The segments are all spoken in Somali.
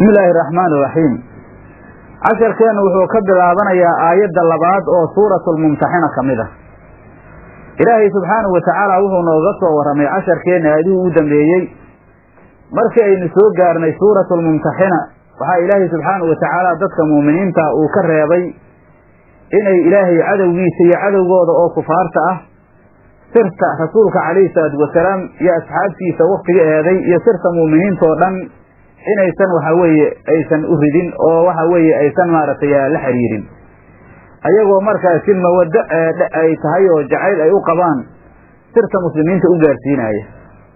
bismi illaahi araxmaani iraxiim casharkeennu wuxuu ka bilaabanayaa aayadda labaad oo suuratulmumtaxina ka mid ah ilaahay subxaanahu wa tacaala wuxuu nooga soo warramay casharkeenna aadihii u dambeeyey markii aynu soo gaarnay suuratulmumtaxina waxaa ilaahay subxaanahu wa tacaala dadka muuminiinta uu ka reebay inay ilaahay cadowgiisa iyo cadowgooda oo kufaarta ah sirta rasuulka calayhi salaatu wasalaam iyo asxaabtiisa waktiga eeday iyo sirta muuminiinta oo dhan inaysan waxa weeye aysan u ridin oo waxa weeye aysan maaragtay la xiriirin ayagoo markaasi mawaddo ay tahay oo jacayl ay u qabaan sirta muslimiinta u gaarsiinaya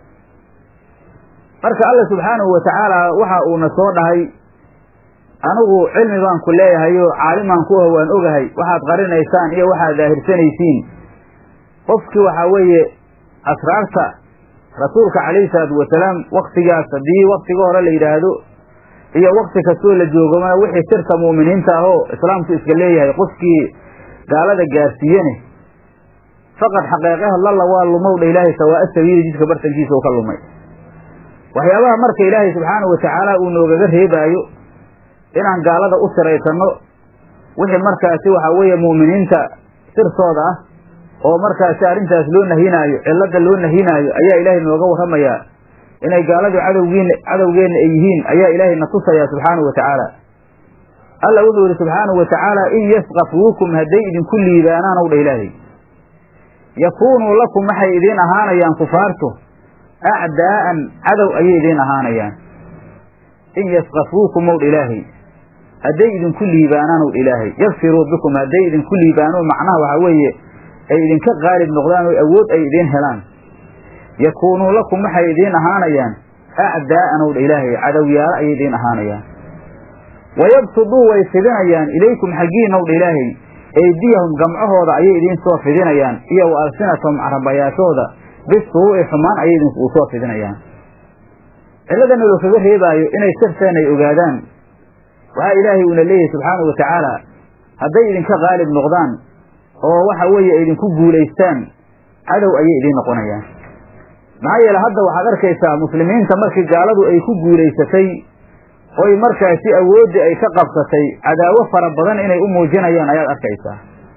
marka alla subxaanahu wa tacaala waxa uuna soo dhahay anigu cilmi baan ku leeyahay oo caalimaan ku ah waan ogahay waxaad qarinaysaan iyo waxaad daahirsanaysiin qofkii waxaa weeye asraarta rasuulka calayhi salaatu wasalaam waktigaas haddii waktiga hore la yidhaahdo iyo wakti kastoo la joogomana wixii sirta mu'miniinta ahoo islaamku iska leeyahay qofkii gaalada gaarsiiyene faqad xaqeeqaha lalla waa lumow dha ilaahay sawaa'a sabiili jidka bartankiisa oo ka lumay waxyaabaha marka ilaahay subxaanahu watacaala uu noogaga reebaayo inaan gaalada u siraysanno wixii markaasi waxaa weeye mu'miniinta sirtooda ah oo markaasi arrintaas loo nahinaayo cilladda loo nahinaayo ayaa ilaahay nooga warramayaa inay gaaladu cadowgiin cadowgeenna ay yihiin ayaa ilaahay na tusayaa subxaanahu wa tacaala alla wuxuu yidhi subxaanahu wa tacaala in yasqafuukum hadday idinku liibaanaan ow dha ilaahay yakuunuu lakum waxay idiin ahaanayaan kufaartu acdaa'an cadow ayay idiin ahaanayaan in yasqafuukum ow dha ilaahay hadday idinku liibaanaan ow dha ilaahay yagfiruu bikum hadday idinku liibaano macnaha waxaa weeye ay idinka qaalib noqdaan oo awood ay idiin helaan yakuunuu lakum waxay idiin ahaanayaan acdaa'an ow dha ilaahay cadowyaalo ayay idiin ahaanayaan wayabsuduu way fidinayaan ilaykum xaggiina ow dha ilaahay eydiyahum gamcahooda ayay idiin soo fidinayaan iyo wa alsinatahum carabayaashooda bisuu'i xumaan ayay idinku soo fidinayaan cilladana loo kaga reebaayo inay sirteen ay ogaadaan waxaa ilaahay uuna leeyahay subxaanahu wa tacaala hadday idinka qaalib noqdaan oo waxa weeye ay idinku guulaystaan cadow ayay idiin noqonayaan maxaa yeele hadda waxaad arkaysaa muslimiinta markii gaaladu ay ku guulaysatay oy markaasi awooddii ay ka qabsatay cadaawo fara badan inay u muujinayaan ayaad arkaysaa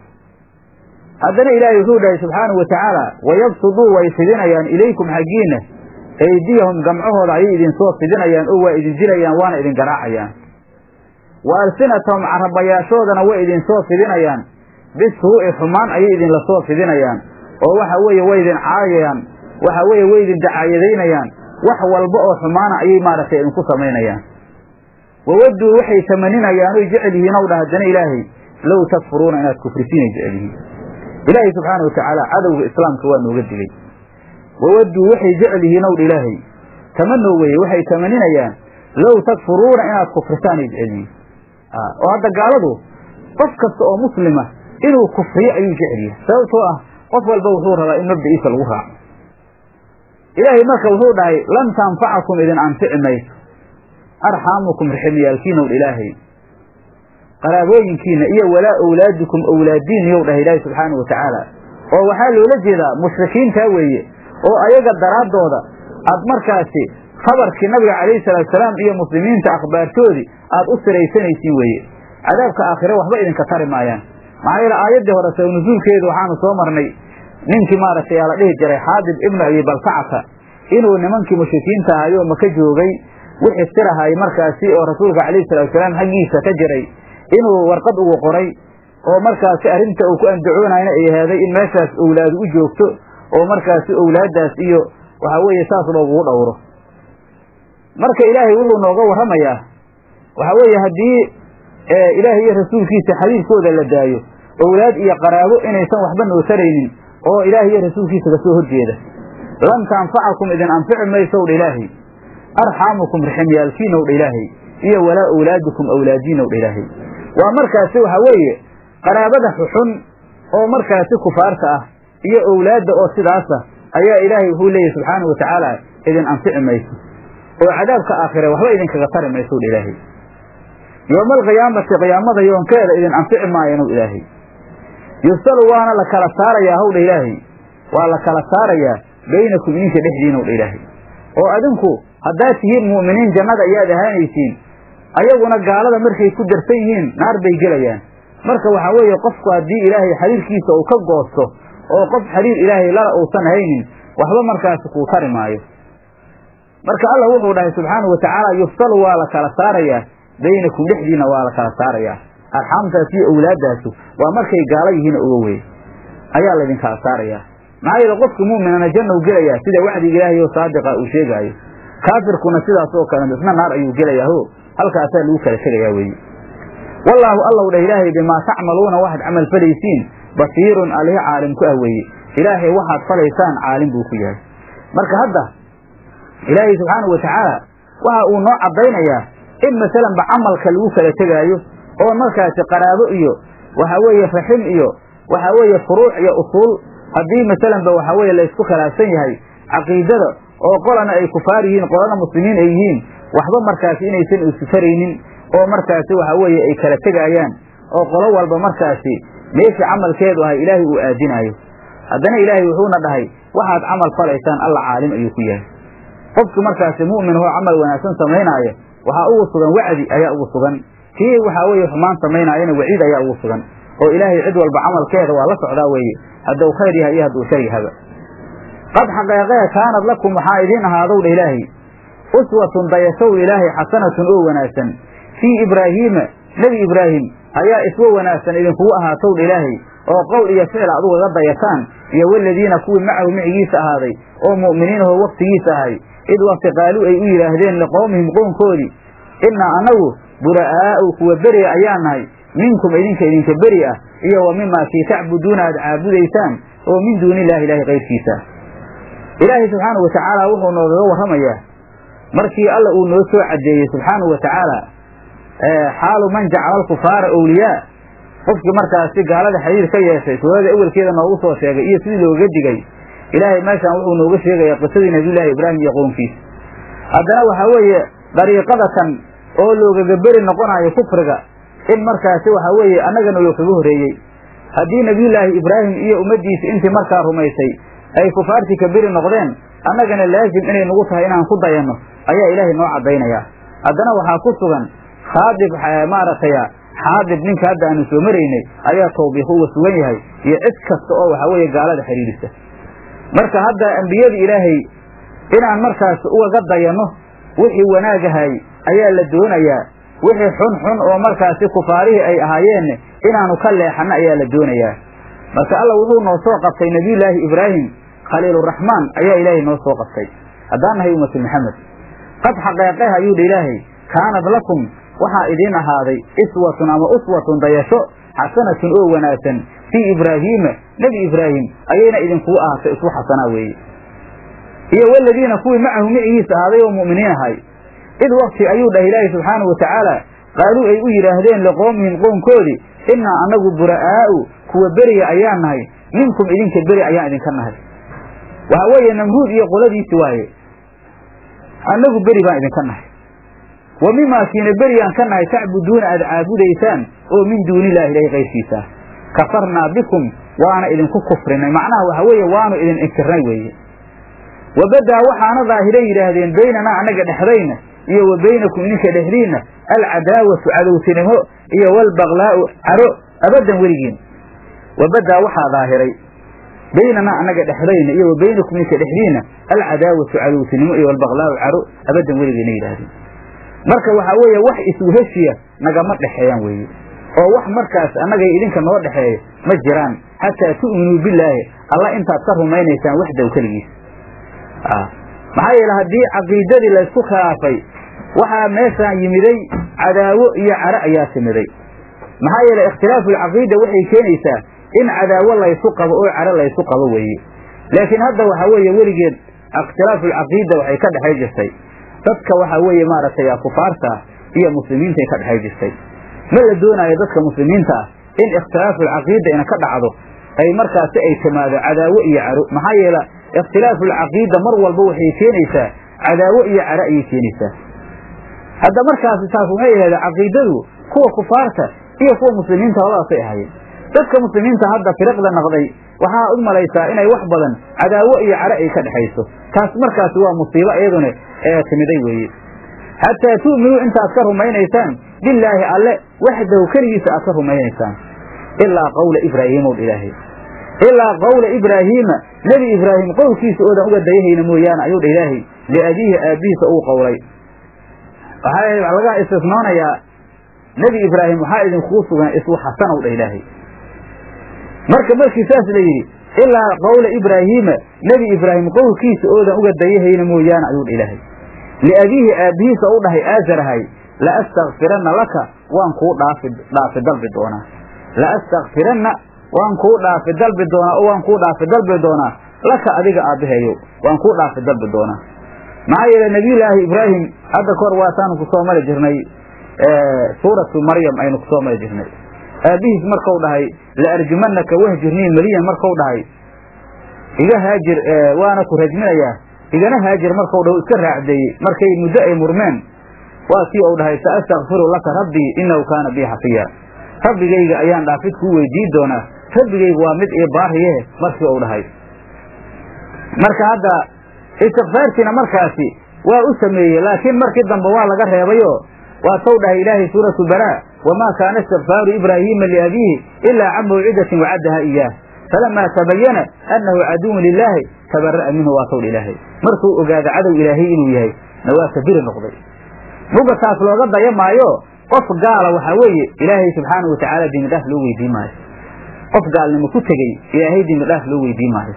haddana ilaahay wuxuu dhahay subxaanahu wa tacaala wayabsuduu way fidinayaan ilaykum xaggiinna eydiyahum gamcahooda ayay idinsoo fidinayaan oo waa idin dilayaan waana idin garaacayaan wa alsinatahum carabayaashoodana way idinsoo fidinayaan bisuu'i xumaan ayay idinla soo fidinayaan oo waxa weeye way idin caayayaan waxa weeye way idin dacaayadaynayaan wax walba oo xumaana ayay maaragtay idinku samaynayaan wawadduu waxay tamaninayaan oy jecel yihiin ow dha haddana ilaahay low takfuruuna inaad kufrisiinay jecel yihiin ilaahay subxaana wa tacaala cadowga islaamka waa nooga digay wawadduu waxay jecel yihiin ow dha ilaahay tamanow weye waxay tamaninayaan low takfuruuna inaad kufrisaanay jecel yihiin oo hadda gaaladu qof kasta oo muslima inuu kufriyo ayuu jecel yahay sababtoo ah qof walba wuxuu rabaa in mabda'iisa lagu raaco ilaahay marka wuxuu dhahay lan tanfacakum idin anfici mayso arxaamukum riximyaalkiinow dha ilaahay qaraabooyinkiina iyo walaa owlaadikum owlaadiiniyow dhahay ilaahay subxaana wa tacaala oo waxaa loola jeedaa mushrikiintaa weeye oo ayaga daraaddooda aad markaasi khabarkii nabiga calayhi salaatusalaam iyo muslimiinta akhbaartoodii aad u siraysanaysiin weeye cadaabka aakhire waxba idinka tari maayaan maxaa yeele aayaddii hore saw nusuulkeedu waxaanu soo marnay ninkii maaragtay yaa la dhihi jiray xaadib ibnu abi balkacata inuu nimankii mushrikiinta ahayoo maka joogay wixii sirahay markaasi oo rasuulka calayhi salaatusalaam xaggiisa ka jiray inuu warqad ugu qoray oo markaasi arrinta uu ku andacoonayna ay ahaaday in meeshaas owlaadu u joogto oo markaasi owlaaddaas iyo waxaa weeye saas loogugu dhowro marka ilaahay wuxuu nooga warramayaa waxaa weeye haddii ilaahay iyo rasuulkiisa xadiidkooda la daayo owlaad iyo qaraabo inaysan waxba noo taraynin oo ilaahay iyo rasuulkiisa kasoo horjeeda lan tanfacakum idin anfici maysow dha ilaahay arxaamukum riximyaalkiinow dha ilaahay iyo walaa owlaadukum owlaadiinow dha ilaahay waa markaasi waxaa weeye qaraabada xuxun oo markaasi kufaarta ah iyo owlaadda oo sidaasa ayaa ilaahay wuxuu leeyahy subxaana wa tacaala idin anfici mayso oo cadaabka aakhire waxba idinkaga tari maysow dha ilaahay yooma alqiyaamati qiyaamada yoonkeeda idin anfici maayanow ilaahay yufsalu waana la kala saarayaa howdha ilaahay waa la kala saarayaa baynakum idinka dhexdiinow dha ilaahay oo adinku haddaad tihiin mu'miniin jannada ayaad ahaanaysiin ayaguna gaalada markay ku darsan yihiin naar bay gelayaan marka waxaa weeye qofku haddii ilaahay xiriirkiisa uu ka goosto oo qof xiriir ilaahay lala uusan haynin waxba markaasi kuu tari maayo marka allah wuxuu dhahay subxaanahu watacaala yufsalu waa la kala saarayaa baynakum dhexdiina waa la kala saarayaa arxaamtaas iyo owlaaddaasu waa markay gaalo yihiin oga wey ayaa laydin kala saarayaa maxaa yeele qofka mu'minana janna u gelayaa sida wacdiga ilaahay oo saadiqa uu sheegaayo kaafirkuna sidaas oo kale isna naar ayuu gelayaa ho halkaasaa lagu kala tegayaa weeye wallaahu allow dheh ilaahay bimaa tacmaluuna waxaad camal falaysiin basiirun alihi caalim ku ah weeye ilaahay waxaad falaysaan caalim buu ku yahay marka hadda ilaahay subxaanahu watacaala waxa uu noo caddaynayaa in masalanba camalka lagu kala tegaayo oo markaasi qaraabo iyo waxa weeye raxim iyo waxa weeye furuuc iyo usuul haddii masalanba waxa weeye laysku khilaafsan yahay caqiidada oo qolana ay kufaar yihiin qolana muslimiin ay yihiin waxba markaasi inaysan isufaraynin oo markaasi waxa weeye ay kala tegaayaan oo qolo walba markaasi meeshii camalkeedu ahay ilaahay uu aadinaayo haddana ilaahay wuxuuna dhahay waxaad camal falaysaan alla caalim ayuu ku yahay qofki markaasi mu'min oo camal wanaagsan samaynaaya waxaa ugu sugan wacdi ayaa ugu sugan kii waxaa weeye xumaan samaynaayana waciid ayaa ugu sugan oo ilaahay cid walba camalkeeda waa la socdaa weeye hadduu khayr yahay iyo hadduu shar yahaba qad xaqeeqee kaanad lakum waxaa idiin ahaadow dha ilaahay uswatun dayashow ilaahay xasanatun oo wanaagsan fii ibraahiima nebi ibraahim ayaa iswa wanaagsan idinkugu ahaatow dha ilaahay oo qowl iyo ficil aad ugaga dayataan iyo waladiina kuwii macahu micigiisa ahaaday oo mu'miniinahoo waktigiisa ahay id wakti qaaluu ay u yidhaahdeen liqowmihim qownkoodii innaa annagu bura'aa'u kuwa beri ayaa nahay minkum idinka idinka beri ah iyo wa mimaa kii tacbuduuna aad caabudaysaan oo min duuni illahi ilaahi kayrkiisa ilaahay subxaanahu watacaala wuxuu noogaga warramayaa markii alla uu noo soo caddeeyey subxaanahu watacaala xaalu man jacala alkufaara awliyaa qofkii markaasi gaalada xiriir ka yeeshay suurada awelkeeda noogu soo sheegay iyo sidii looga digay ilaahay meeshaan wuxuu nooga sheegayaa qisadii nabiyullaahi ibraahim iyo qownkiisa haddana waxaa weeye dariiqada kan oo loogaga beri noqonayo kufriga in markaasi waxaa weeye annagana loo kaga horreeyey haddii nebiyullaahi ibraahim iyo ummaddiisa intii markaa rumaysay ay kufaartii ka beri noqdeen annagana laazim inay nagu tahay inaan ku dayanno ayaa ilaahay noo caddaynayaa haddana waxaa ku sugan khaadib maaragtay xaadib ninka hadda aanu soo maraynay ayaa tawbiiq uga sugan yahay iyo cid kasta oo waxaa weeye gaalada xidhiidhisa marka hadda ambiyada ilaahay inaan markaas ugaga dayanno wixii wanaagahay ayaa la doonayaa wixii xun xun oo markaasi kufaarihii ay ahaayeen inaanu ka leexanno ayaa la doonayaa marka alla wuxuu noo soo qabtay nebiyullaahi ibraahim khaliiluraxmaan ayaa ilaahay noo soo qabtay haddaan nahay ummatu maxamed qad xaqeeqeha ayuu dha ilaahay kaanad lakum waxaa idiin ahaaday iswatun ama uswatun dayasho xasanatun oo wanaagsan fii ibraahiima nebi ibraahim ayayna idinkugu ahaatay isku xasanaa weeye iyo waladiina kuwii macahu micigiisa ahaaday oo mu'miniin ahay id wakti ayuu dhahay ilaahay subxaanahu watacaala qaaluu ay u yidhaahdeen liqowmihim qownkoodii innaa annagu bura'aa'u kuwa beriya ayaan nahay minkum idinka beri ayaan idinka nahay waxaa weeye namruud iyo qoladiisi waaye annagu beri baan idinka nahay wa mimaa kiina beriyaan ka nahay tacbuduuna aad caabudaysaan oo min duuni illahi ilahi kayrkiisa kafarnaa bikum waana idinku kufrinay macnaha waxa weeye waanu idin inkirnay weeye wabadaa waxaana daahiray yidhaahdeen baynanaa annaga dhexdayna iyo wa baynakum idinka dhexdiinna alcadaawatu cadowtinimo iyo walbaqlaa'u caro abaddan weligiin wabadaa waxaa daahiray baynanaa annaga dhexdayna iyo wa baynakum idinka dhexdiinna alcadaawatu cadowtinimo iyo walbaqlaa'u caro abaddan weligiina yidhahdeen marka waxaa weeye wax isuheshiya nagama dhexeeyaan weeye oo wax markaas annaga idinka noo dhexeeya ma jiraan xataa tu'minuu billaahi alla intaad ka rumaynaysaan waxdaw keligiis maxaa yeele haddii caqiidadii laysku khilaafay waxaa meeshaan yimiday cadaawo iyo caro ayaa timiday maxaa yeele ikhtilaafu alcaqiida waxay keenaysaa in cadaawo laysu qabo oo caro laysu qabo weeye laakiin hadda waxaa weeye weligeed ikhtilaafu alcaqiida waxay ka dhexay jirtay dadka waxaa weeye maaragtay kufaarta ah iyo muslimiintay ka dhexay jirtay ma la doonaayo dadka muslimiinta ah in ikhtilaafu alcaqiida ina ka dhacdo ay markaasi ay timaado cadaawo iyo caro maxaa yeele ikhtilaafu alcaqiida mar walba waxay keenaysaa cadaawo iyo caro ayay keenaysaa hadda markaasi taas waxay ahayd caqiidadu kuwa kufaarta iyo kuwa muslimiinta labadaasay ahaayeen dadka muslimiinta hadda firiqda naqday waxaa u malaysaa inay wax badan cadaawo iyo caro ay ka dhexayso taas markaasi waa musiibo iyaduna ee timiday weeye xataa tu'minuu intaad ka rumaynaysaan billaahi alle waxdahu keligiisa aad ka rumaynaysaan ilaa qawla ibraahiimow ilaahay ilaa qawla ibraahiima nebi ibraahim qowlkiisa oodan uga dayahayna mooyaane ayuu dha ilaahay liabiihi aabbihiisa uu qowlay waxaa laga istisnoonayaa nebi ibraahim waxaa idinkuu sugan iswu xasanow dha ilaahay marka markii saas la yidhi ilaa qawla ibraahiima nebi ibraahim qowlkiisa oodan uga dayahayna mooyaane ayuu dha ilaahay liabiihi aabbihiisa u dhahay aasarahay la astakfiranna laka waan kuu dhaafi dhaafi dalbi doonaa la astakfiranna waan kuu dhaafi dalbi doonaa oo waan kuu dhaafi dalbi doonaa laka adiga aabbaheeyow waan kuu dhaafi dalbi doonaa maxaa yeele nebiyullaahi ibraahim hadda kahor waataanu kusoo mari jirnay suuratu maryam aynu kusoo mari jirnay aabbihiis markau dhahay la arjumanaka wahjirnii meliyan markau dhahay iga haajir waana ku rajminayaa igana haajir markau dhaho iska raacdeeyey markay muddo ay murmeen waa kii uu dhahay sa astakfiru laka rabbii innahu kaana bii xafiya rabbigayga ayaan dhaafid kuu weydiin doonaa rabbigaygu waa mid ii baariye markii uu dhahay marka hadda istikfaartiina markaasi waa u sameeyey laakiin markii dambe waa laga reebayo waa taw dhahay ilaahay suuratu baraa wamaa kaana istikfaaru ibraahiima liabiihi ilaa can mawcidatin wacaddaha iyaah falamaa tabayana annahu caduwun lilaahi tabara'a minhu waa tawdha ilaahay markuu ogaada cadow ilaahay inuu yahay na waa kabiri noqday muga taas looga daya maayo qof gaala waxaa weeye ilaahay subxaanau watacaala dembi dhaaf loo weydiin maayo qof gaalnimo ku tegey ilaahay dembi dhaaf loo weydiin maayo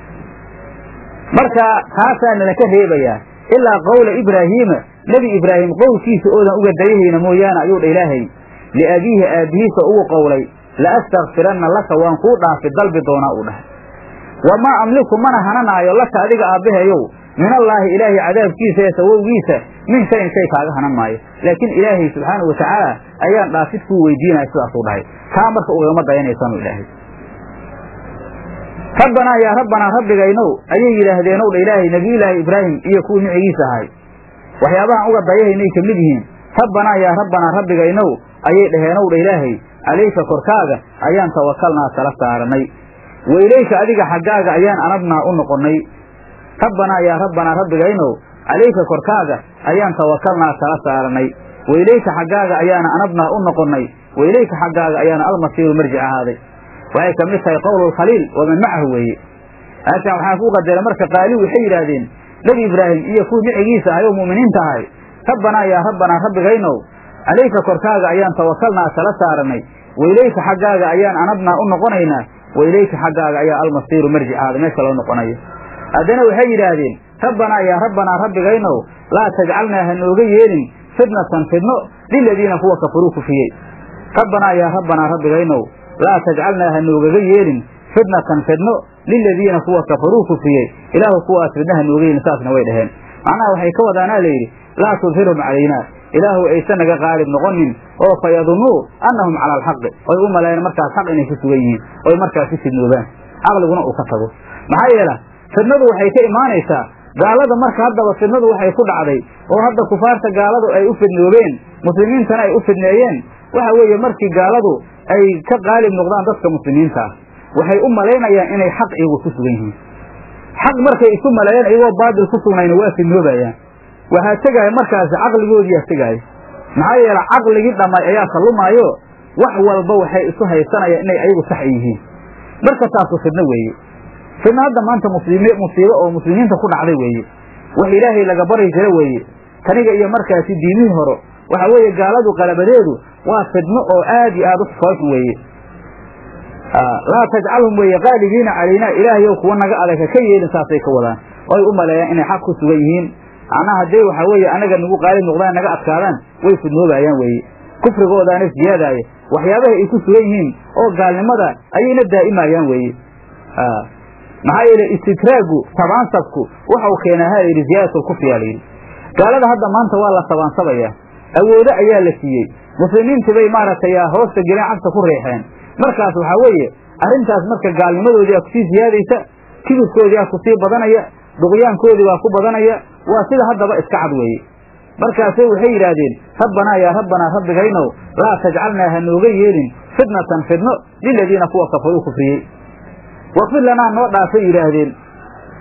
marka taasaa nalaka reebayaa ilaa qawla ibraahiima nebi ibraahim qowlkiisa oodan uga dayahayna mooyaane ayuu dha ilaahay liabiihi aabbihiisa uu qowlay la astakfiranna laka waan kuu dhaafi dalbi doonaa uu dhahay wamaa amliku mana hananaayo laka adiga aabbaheeyow min allaahi ilaahay cadaabkiisa ee sawowgiisa min shayin shay kaaga hanan maayo laakiin ilaahay subxaanau watacaala ayaan dhaafid kuu weydiinaya sidaasuu dhahay taa marka ugama dayanaysanu ilaahay rabbanaa yaa rabbanaa rabbigaynow ayay yidhaahdeennow dha ilaahay nebiyullaahi ibraahim iyo kuwii micigiisa ahay waxyaabahan uga dayahaynay ka mid yihiin rabbanaa yaa rabbanaa rabbigaynow ayay dhaheenow dha ilaahay calayka korkaaga ayaan tawakalnaa tala saaranay wa ilayka adiga xaggaaga ayaan anabnaa u noqonnay rabbanaa yaa rabbanaa rabbigaynow calayka korkaaga ayaan tawakalnaa tala saaranay wa ilayka xaggaaga ayaana anabnaa u noqonnay wa ilayka xaggaaga ayaana almasiiru marjic ahaaday waxay ka mid tahay qowlulkhaliil waman macahu weeye halkan waxaa ku qadara marka qaali waxay yidhaahdeen nebi ibraahim iyo kuwii micigiisa ahay oo mu'miniinta ahay rabbanaa yaa rabbanaa rabbigaynow calayka korkaaga ayaan tawakalnaa tala saaranay wa ilayka xaggaaga ayaan anabnaa u noqonaynaa wa ilayka xaggaaga ayaa almasiiru marjic ahaaday meesha loo noqonayo haddana waxay yidhaahdeen rabbanaa yaa rabbanaa rabbigaynow laa tajcalnaa ha nooga yeelin fitnatan fidno liladiina kuwa kafaruu kufiyey rabbanaa yaa rabbanaa rabbigaynow laa tajcalnaa ha noogaga yeelin fitnatan fidno liladiina kuwa kafaruu kufiyey ilaahu kuwaas fidna ha nooga yeelin saasna way dhaheen macnaha waxay ka wadaanaa layidhi laa tudhirhum calaynaa ilaahu aysan naga qaalib noqonin oo fa yadunnuu annahum cala alxaqi oy u malayan markaas xaq inay ku sugan yihiin oy markaas ku fidnoobaan caqliguna uu ka tago maxaa yeela fidnadu waxay ka imaanaysaa gaalada marka haddaba fidnadu waxay ku dhacday oo hadda kufaarta gaaladu ay u fidnoobeen muslimiintana ay u fidneeyeen waxa weeye markii gaaladu ay ka qaalib noqdaan dadka muslimiinta ah waxay u malaynayaan inay xaq iyagu ku sugan yihiin xaq markay isu maleeyeen iyagoo baatil ku sugnayna waa fidnoobayaan waxaa tegaaya markaasi caqligoodiyaa tegaaya maxaa yeele caqligii dhammay ayaa kallumaayo wax walba waxay isu haysanayaan inay ayagu sax yihiin marka taasu fidno weeye fidno hadda maanta muslimi musiibo oo muslimiinta ku dhacday weeye wax ilaahay laga bari jira weeye taniga iyo markaasi diimihii horo waxa weeye gaaladu qalabadeedu waa fidno oo aad iyo aad u foolxun weeye laa tajcalhum weeye qaalibiina calaynaa ilaahayow kuwa naga adag ha ka yeelin saasay ka wadaan oy u maleeyaan inay xaq ku sugan yihiin macnaha haddee waxaa weeye anaga nagu qaalib noqdaan naga adkaadaan way fidnoobayaan weeye kufrigoodaana siyaadaaya waxyaabaha ay ku sugan yihiin oo gaalnimada ayayna daa'imayaan weeye maxaa yeele istidraagu tabaansabku waxau keenaa ha yidhi ziyaadatulkufriyaa layidhi gaalada hadda maanta waa la tabaansabayaa awoodo ayaa la siiyey muslimiintii bay maaragtay hoosta geleen cagta ku riixeen markaas waxaa weeye arrintaas marka gaalnimadoodii aa kusii siyaadaysa kibirkoodii aa kusii badanaya duqyaankoodii baa ku badanaya waa sida haddaba iska cad weeye markaasay waxay yidhaahdeen rabbanaa yaa rabbanaa rabbigaynow laa tajcalnaa ha nooga yeelin fitnatan fidno liladiina kuwa kafaruu kufriyey waqfir lanaa noo dhaafay yidhaahdeen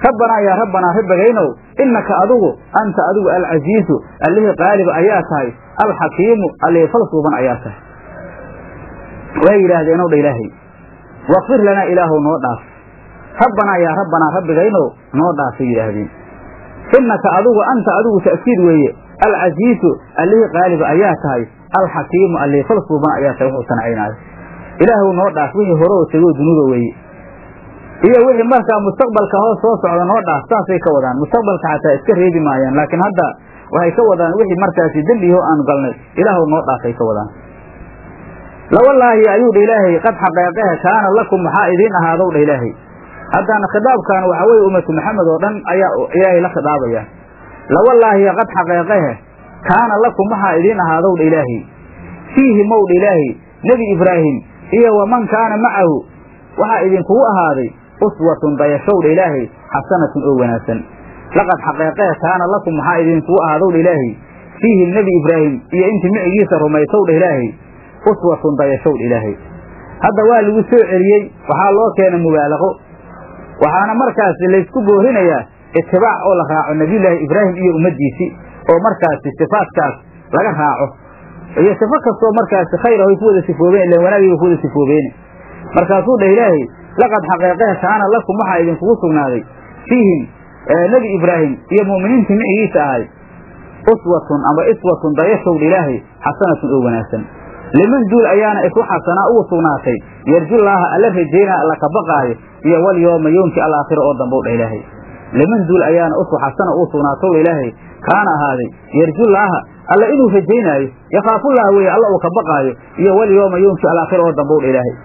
rabbanaa yaa rabbanaa rabbigaynow innaka adigu anta adigu alcasiizu allihii qaaliba ayaa tahay alxakiimu allihii falsuuban ayaa tahay way yidhaahdeen ow dha ilaahay wakfir lanaa ilaahow noo dhaaf rabbanaa yaa rabbanaa rabbigaynow noo dhaafay yidhaahdeen innaka adigu anta adigu ta'kiid weeye alcasiizu allihii qaaliba ayaa tahay alxakiimu allihii falsuuban ayaa tahay wuxuu sancaynaayo ilaahow noo dhaaf wixii hore oo tegoo dunuuba weeye iyo wixii markaa mustaqbalka hoos soo socda noo dhaaf saasay ka wadaan mustaqbalka xataa iska reebi maayaan laakiin hadda waxay ka wadaan wixii markaasi dembiho aanu galnay ilaahow noo dhaafay ka wadaan lawallaahi ayuu dha ilaahay qad xaqeeqehe kaana lakum maxaa idiin ahaadow dha ilaahay haddana khitaabkan waxaa weye ummatu maxamed oo dhan ayaa ilaahay la khidaabayaa lawallaahi qad xaqeeqehe kaana lakum waxaa idiin ahaadow dha ilaahay fiihi mow dha ilaahay nebi ibraahim iyo waman kaana macahu waxaa idinkugu ahaaday uswatun dayashow dha ilaahay xasanatun oo wanaagsan laqad xaqeeqee kaana lakum maxaa idinkugu ahaadow dha ilaahay fiihi nebi ibraahim iyo intii micigiisa rumaysow dha ilaahay uswatun dayashow dha ilaahay hadda waa lagu soo celiyey waxaa loo keenay mubaalaqo waxaana markaasi laysku boorinayaa itibaac oo la raaco nebiyullaahi ibraahim iyo ummaddiisii oo markaasi sifaadkaas laga raaco iyo sifo kastoo markaasi khayr ay ku wada sifoobeen ilan wanaagayba ku wada sifoobeene markaasuu dhah ilaahay laqad xaqeeqehe kaana lakum waxaa idinkugu sugnaaday fiihim nebi ibraahim iyo mu'miniintii micigiisa ahay uswatun ama iswatun dayashowdha ilaahay xasanatun oo wanaagsan liman duul ayaana isu xasanaa ugu sugnaatay yarjullaaha alla rajaynaa alla ka baqaayo iyo walyooma yoomkii alaakhira oo dambow dha ilaahay liman duul ayaana usu xasana ugu sugnaatowdha ilaahay kaana ahaaday yarjullaaha alla inuu rajaynaayo yakhaafullaha weeye alla uu ka baqaayo iyo walyooma yoomkii alaakhira oo dambow dha ilaahay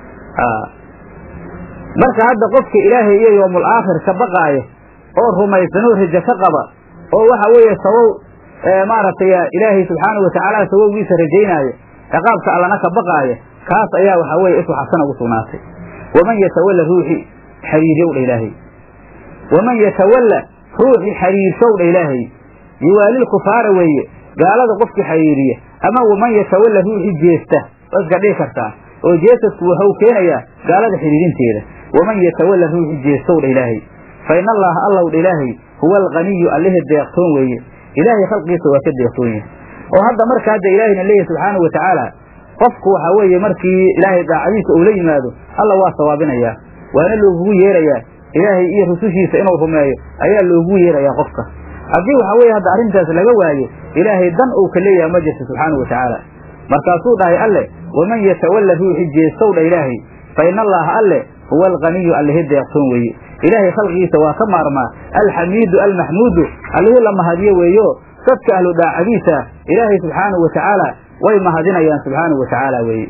marka hadda qofka ilaahay iyo yoomul aakhir ka baqaaya oo rumaysanoo rajo ka qaba oo waxa weeye sabow maaragtay ilaahay subxaanau watacaala sabowgiisa rajaynaayo ciqaabka allana ka baqaaya kaas ayaa waxaa weeye isu xasana ugu sugnaatay waman yatawalla ruuxi xariiryow dha ilaahay waman yatawalla ruuxi xariirshow dha ilaahay yiwaalil kufaara weeye gaalada qofkii xariiriya ama waman yatawalla ruuxi jeesta waa iska dhihi kartaa oo jeesadku waxau keenayaa gaalada xidhiirinteeda waman yatawalla ruuxi jeestow dha ilaahay fa in allaha allow dha ilaahay huwa alqaniyu allihii deeqtoon weeye ilaahay khalqiisa waa ka deeqtoon yahay oo hadda marka hadda ilaahayna leeyahy subxaanau watacaala qofku waxaa weeye markii ilaahay daacadiisa uu la yimaado alla waa sawaabinayaa waana loogugu yeerayaa ilaahay iyo rusushiisa inuu rumeeyo ayaa loogugu yeerayaa qofka haddii waxaa weeye hadda arrintaas laga waayo ilaahay dan uu ka leeyaha ma jirto subxaanau watacaala markaasuu dhahay alle waman yatawalla ruuxi jeestow dha ilaahay fa in allaha alle huwa alqaniyu allihi deeqtoon weeye ilaahay khalqigiisa waa ka maarmaa alxamiidu almaxmuudu allihii la mahadiyo weeyo dadka ahlu daacadiisa ilaahay subxaanahu watacaala way mahadinayaan subxaanahu watacaala weeye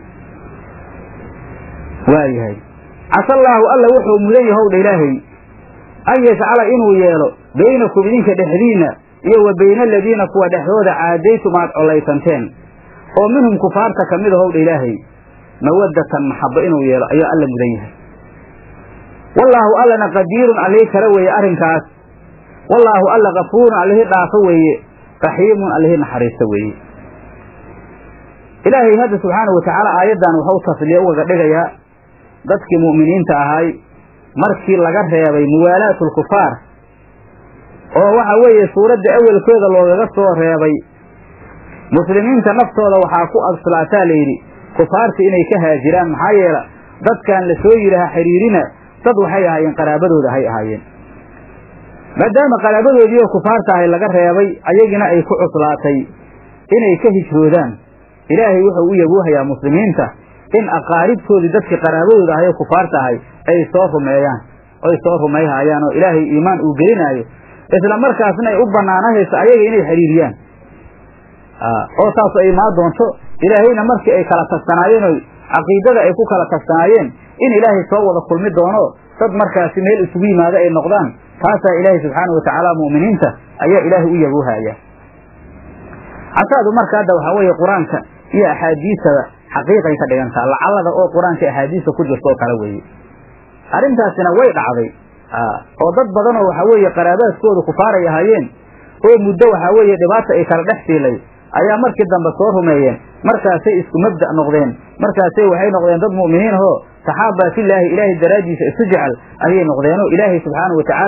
waayahay casallaahu alla wuxuu mudan yahow dha ilaahay an yajcala inuu yeelo baynakum idinka dhexdiinna iyo wa bayna aladiina kuwa dhexdooda caadaytum aad collaysanteen oo minhum kufaarta ka mid ahow dha ilaahay mawaddatan maxabbo inuu yeelo ayaa alla mudan yahay wallaahu allana qadiirun allihii kale weeye arrinkaas wallaahu alla kafuurun allihii dhaafo weeye raxiimun allihii naxariista weeye ilaahay hadda subxaanau watacaala aayaddan waxau tasliye ugaga dhigayaa dadkii mu'miniinta ahay markii laga reebay muwaalaatu lkufaar oo waxa weeye suuradda awelkeeda loogaga soo reebay muslimiinta naftooda waxaa ku adslaataa layidhi kufaarta inay ka haajiraan maxaa yeela dadkan la soo yidhaaha xiriirina dad waxay ahaayeen qaraabadooda hay ahaayeen maadaama qaraabadoodiioo kufaarta ahay laga reebay ayagina ay ku cuslaatay inay ka hijroodaan ilaahay wuxuu u yabuuhayaa muslimiinta in aqaaribtoodii dadkii qaraabadooda ahay oo kufaarta ahay ay soo rumeeyaan oy soo rumayhaayaan oo ilaahay iimaan uu gelinaayo isla markaasna ay u bannaanahayso ayaga inay xiriiriyaan oo taas ay imaan doonto ilaahayna markii ay kala tagsanaayeen oo caqiidada ay ku kala tagsanaayeen in ilaahay soo wada kulmi doono dad markaasi meel isugu yimaado ay noqdaan taasaa ilaahay subxaana watacaala mu'miniinta ayaa ilaahay u yabuuhaya casaadu marka hadda waxaa weeye qur-aanka iyo axaadiisada xaqiiqay ka dhigantaa lacallada oo qur-aanka axaadiista ku jirto oo kale weeye arrintaasina way dhacday oo dad badanoo waxaa weeye qaraabaadkooda kufaaray ahaayeen oo muddo waxaa weeye dhibaata ay kala dhex siilay ayaa markii dambe soo rumeeyeen markaasay isku mabda' noqdeen markaasay waxay noqdeen dad mu'miniin ahoo saxaaba filaahi ilaahay daraaddiisa isu jecel ayay noqdeenoo ilaahay subxaana watacaala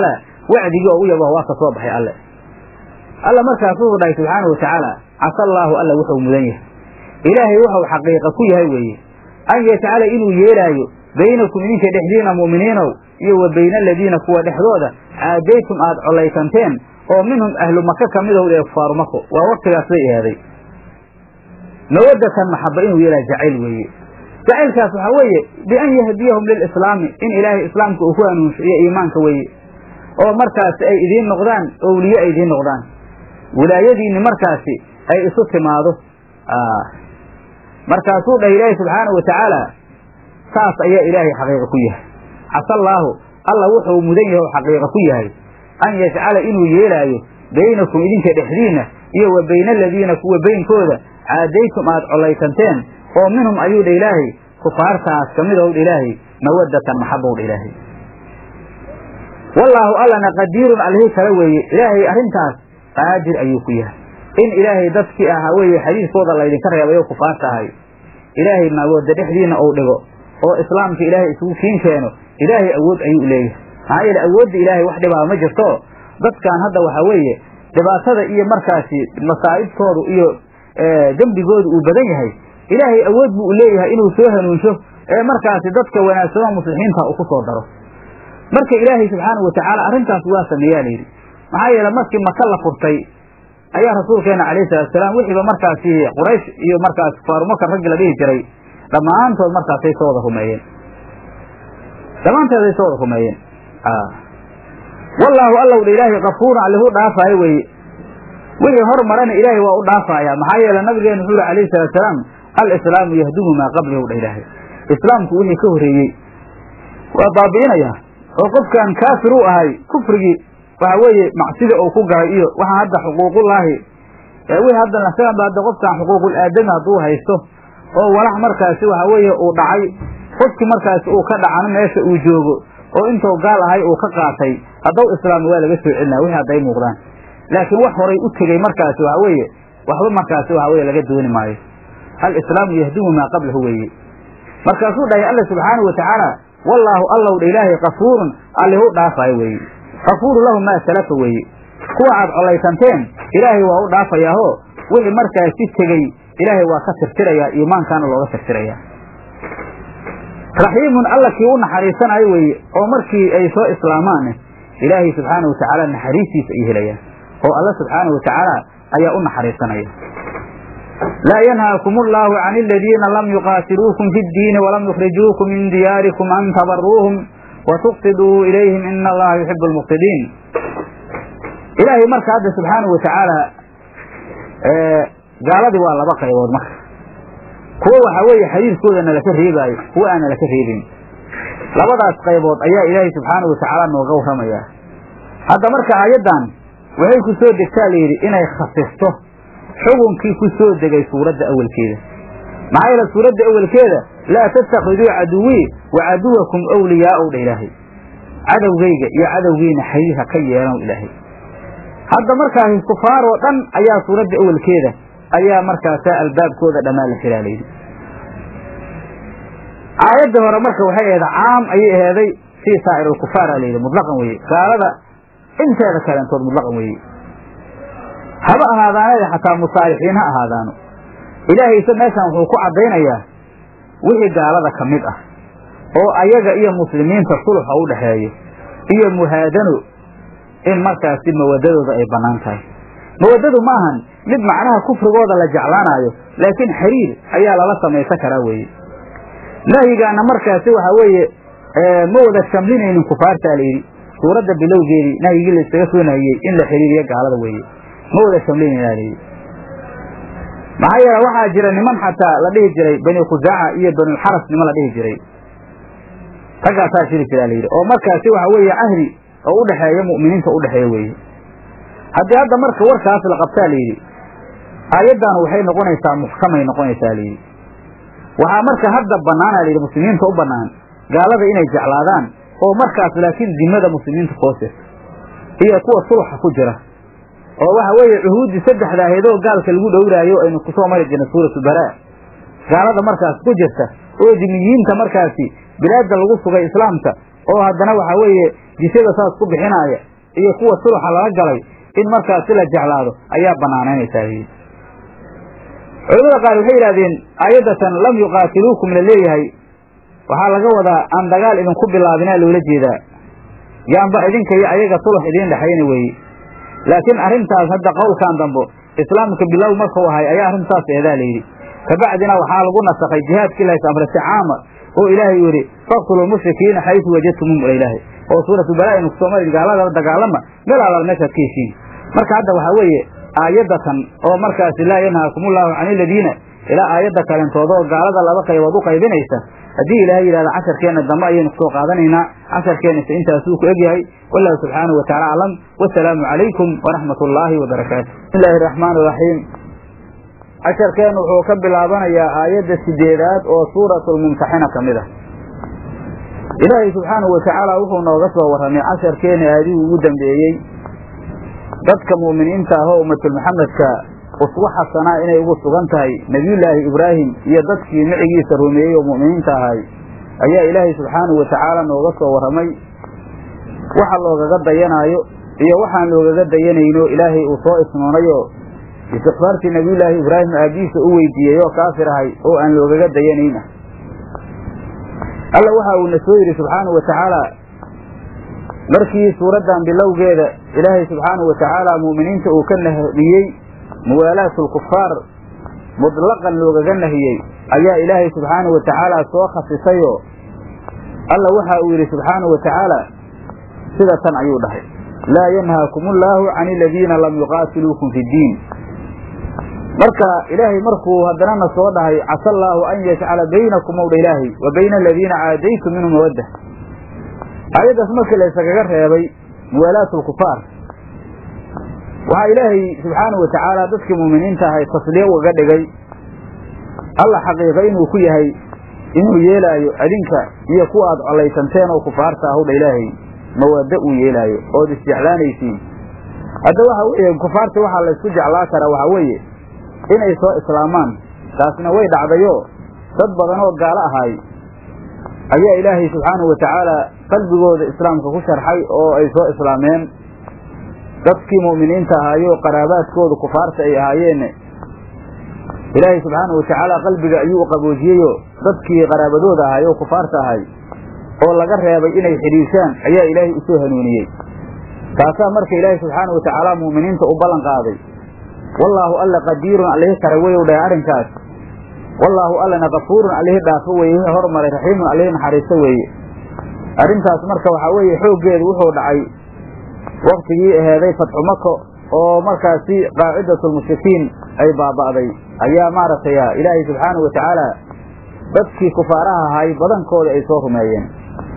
wacdigii oo u yabo waa ka soo baxay alle alla markaas wuxuu dhahay subxaana wa tacaala casa allaahu alla wuxuu mudan yahay ilaahay wuxuu xaqiiqa ku yahay weeye an yajcala inuu yeelaayo baynakum idinka dhexdiina mu'miniinow iyo wa bayna aladiina kuwa dhexdooda caadaytum aad collaysanteen oo minhum ahlu maka ka midow ee kufaaru mako waa waktigaas bay ahaaday mawadatan maxaba inuu yeelaayo jacayl weeye jacaylkaas waxaa weeye bian yahdiyahum lilislaami in ilaahay islaamka uu ku hanuunsho iyo iimaanka weeye oo markaasi ay idiin noqdaan owliye ay idiin noqdaan wilaayadiinni markaasi ay isu timaado markaasuu dhah ilaahi subxaanahu wa tacaala saas ayaa ilaahay xaqiiqa ku yahay casallaahu alla wuxuu mudan yahay oo xaqiiqa ku yahay an yajcala inuu yeelaayo baynakum idinka dhexdiinna iyo wa bayna aladiina kuwa beynkooda caadaytum aad collaysanteen oo minhum ayuu dha ilaahay kufaartaas ka midow dha ilaahay mawaddatan maxabow dha ilaahay wallaahu allana qadiirun allihii kale weeye ilaahay arrintaas qaadir ayuu ku yahay in ilaahay dadkii ahaa weeye xadiiskooda laydinka reebay oo kufaarta ahay ilaahay mawadda dhexdiina uu dhigo oo islaamka ilaahay isugu kiin keeno ilaahay awood ayuu leeyahay maxaa yeele awoodda ilaahay wax dhibaa ma jirto dadkan hadda waxaa weeye dhibaatada iyo markaasi masaa'ibtoodu iyo dembigoodu uu badan yahay ilaahay awood buu leeyahay inuu soo hanuunsho ee markaasi dadka wanaagsano muslixiinta uu ku soo daro marka ilaahay subxaanahu watacaala arrintaas waa sameeyaa layidhi maxaa yeele markii maka la furtay ayaa rasuulkeena calayhi salaatusalaam wixiiba markaasi quraysh iyo markaas faarumaka raggi la dhihi jiray dhammaantood markaasay soo wada rumeeyeen dhammaanteeday soo wada rumeeyeen wallaahu allow dha ilaahay kafuurun allihu dhaafaayo weeye wixii hor marana ilaahay waa u dhaafaaya maxaa yeele nabigeenu wuxuu yihi alayhi salaatusalaam alislaamu yahdumu maa qablahu dha ilaahay islaamku wixii ka horreeyey waa baabi'inaya oo qofkan kaafir u ahay kufrigii waxa weeye macsida uu ku galay iyo waxaa hadda xuquuqullaahi wixii hadda nasaganba hadda qofkan xuquuqul aadami hadduu haysto oo walax markaasi waxa weeye uu dhacay qofkii markaasi uu ka dhacano meesha uu joogo oo intuu gaal ahay uu ka qaatay haddau islaami waa laga soo celinaya wixii hadday muuqdaan laakiin wax horay u tegey markaasi waxa weeye waxba markaasi waxa weye laga dooni maayo alislaamu yahdumu maa qablahu weeye markaasuu dhahay alla subxaanahu watacaala wallaahu allow dha ilaahay kafuurun allihu dhaafaayo weeye kafuuru lahu maa salafa weeye kuwa aad collaysanteen ilaahay waa u dhaafayaaho wixii markaasi tegey ilaahay waa ka tirtirayaa iimaankaana looga tirtirayaa raxiimun alla kii u naxariisanayo weeye oo markii ay soo islaamaanne ilaahay subxaana wa tacaala naxariistiisa ay helayaan oo alla subxaana wa tacaala ayaa u naxariisanaya laa yanhaakum allaahu can aladiina lam yuqaatiluukum fi ddiini walam yukhrijuukum min diyaarikum an tabaruuhum wa tuqsiduu ilayhim ina allaha yuxibu almuqsidiin ilaahay marka hadda subxaana wa tacaala gaaladii waa laba qaybood marka kuwo waxaa weeye xadiiskooda nalaka reebaayo kuwo aan nalaka reebayn labadaas qaybood ayaa ilaahay subxaana wa tacaala nooga warramayaa hadda marka aayaddan waxay ku soo degtaa layidhi inay khasisto xukunkii ku soo degay suuradda awelkeeda maxaa yeele suuradda awelkeeda laa tattakhiduu caduwii wa caduwakum awliyaa'ow dha ilaahay cadowgayga iyo cadowgiina xiriir ha ka yeelanow ilaahay hadda markaasi kufaar oo dhan ayaa suuradda awelkeeda ayaa markaasaa albaabkooda dhammaan la xiraa layidhi aayadda hore marka waxay ahayd caam ayay aheeday fii saa'ir alkufaara layidhi mutlaqan weeye gaalada inteeda kaleentood mutlaqan weeye haba ahaadaanada xataa musaalixiin ha ahaadaano ilaahayse meeshan wuxuu ku caddaynayaa wixii gaalada ka mid ah oo ayaga iyo muslimiinta suluxa u dhexeeyo iyo muhaadano in markaasi mawadadooda ay bannaan tahay mawadadu ma ahan mid macnaha kufrigooda la jeclaanaayo laakiin xiriir ayaa lala samaysan karaa weeye nahyigaana markaasi waxaa weeye ma wada shamlinaynin kufaartaa layidhi suuradda bilowgeedii nahyigii laysaga soo nahiyey in la xiriiriyo gaalada weeye ma wada shamlinayna layidhi maxaa yeele waxaa jira niman xataa la dhihi jiray bani khusaaca iyo banulxaras niman la dhihi jiray raggaasaa jiri jiraa layidhi oo markaasi waxa weeye cahdi oo u dhexeeya mu'miniinta u dhexeeya weeye haddii hadda marka warkaas la qabtaa layidhi aayaddan waxay noqonaysaa muxkamay noqonaysaa layidhi waxaa marka hadda bannaana layidhi muslimiinta u bannaan gaalada inay jeclaadaan oo markaas laakiin dimada muslimiinta koosirta iyo kuwa sulxa ku jira oo waxa weeye cuhuuddii saddexda ahaydoo gaalka lagu dhowraayo aynu kusoo mari jirnay suuratu baraa gaalada markaas ku jirta oo dimiyiinta markaasi bilaadda lagu sugay islaamka oo haddana waxaa weeye jishada saas ku bixinaaya iyo kuwa suluxa lala galay in markaasi la jeclaado ayaa banaanaynaysaa yidhi culamada qaar waxay yidhahdeen aayaddatan lam yuqaatiluukum la leeyahay waxaa laga wadaa aan dagaal idinku bilaabinaa loola jeedaa yaanba idinka iyo ayaga sulux idiin dhexayna weeye laakiin arrintaas hadda qowlkan dambo islaamka bilow markuu ahay ayaa arrintaas eedaa layidhi kabacdina waxaa lagu nasakhay jihaadkii lahays amrasi caama oo ilaahay yidhi faqtuluu mushrikiina xaysu wajadtumum ila ilaahay oo suuratu balaa inu kusoo mari gaalada dagaalama meel allaal meeshaad ka heshiin marka hadda waxaa weeye aayaddatan oo markaasi laa yanhaakumullahu can iladiina ilaa aayadda kalentooda oo gaalada laba qaybood u qaybinaysa haddii ilaahay yidhahda casharkeenna dambe ayaynu kusoo qaadanaynaa casharkeennase intaasuu ku egyahay wallahu subxaanahu wataala aclam wasalaamu calaykum waraxmat ullaahi wabarakaatu bismi illaahi araxmaan iraxiim casharkeennu wuxuu ka bilaabanayaa aayadda sideedaad oo suuratulmumtaxina ka mid ah ilaahay subxaanahu watacaala wuxuu nooga soo warramay casharkeenna aadihii ugu dambeeyey dadka mu'miniinta ah oo ummatulmuxamedka uswa xasanaa inay ugu sugan tahay nebiyullaahi ibraahim iyo dadkii micigiisa rumeeyey oo mu'miniinta ahay ayaa ilaahay subxaanahu watacaala nooga soo warramay waxa loogaga dayanaayo iyo waxaan loogaga dayanayno ilaahay uu soo isnoonayoo istikfaartii nebiyullaahi ibraahim aabbihiisa u weydiiyey oo kaafir ahay oo aan loogaga dayanayn ah alla waxa uuna soo yidhi subxaanahu watacaala markii suuraddan bilowgeeda ilaahay subxaanahu watacaala mu'miniinta uu ka nahiyey muwaalaatulkufaar mutlaqan loogaga nahiyey ayaa ilaahay subxaanahu watacaala soo khasisayoo alla waxa uu yidhi subxaanahu watacaala sida tan ayuu dhahay laa yanhaakum ullaahu can aladiina lam yuqaatiluukum fi ddiin marka ilaahay markuu haddanana soo dhahay casa allaahu an yajcala baynakum owdha ilaahay wa bayna aladiina caadaytum minhum mawadda aayaddaas markii la ysagaga reebay muwaalaatulkufaar waxaa ilaahay subxaanahu watacaala dadkii mu'miniinta ahay tasliya ugaga dhigay alla xaqiiqa inuu ku yahay inuu yeelaayo adinka iyo kuwa aad collaysanteen oo kufaarta ahowdha ilaahay mawaddo uu yeelaayo ood isjeclaanaysiin hadda waxa weeye kufaarta waxaa laysku jeclaa karaa waxaa weeye inay soo islaamaan taasna way dhacdayoo dad badan oo gaalo ahaay ayaa ilaahay subxaanahu watacaala qalbigooda islaamka ku sharxay oo ay soo islaameen dadkii mu'miniinta ahaayoo qaraabaadkooda kufaarta ay ahaayeenne ilaahay subxaanahu watacaala qalbiga ayuu u qaboojiyeyoo dadkii qaraabadooda ahaay oo kufaarta ahay oo laga reebay inay xidhiishaan ayaa ilaahay usoo hanuuniyey taasaa marka ilaahay subxaanahu watacaala mu'miniinta u ballan qaaday wallaahu alla qadiirun allihi kara weyow dhahay arrinkaas wallaahu allana kafuurun allihi dhaafo weeye wixii hormaray raxiimun allihi naxariisto weeye arrintaas marka waxaa weeye xooggeedu wuxuu dhacay waktigii aheeday fatxu mako oo markaasi qaacidatulmushrikiin ay baaba'day ayaa maaragtay ilaahay subxaanahu watacaala dadkii kufaaraha ahaay badankooda ay soo rumeeyeen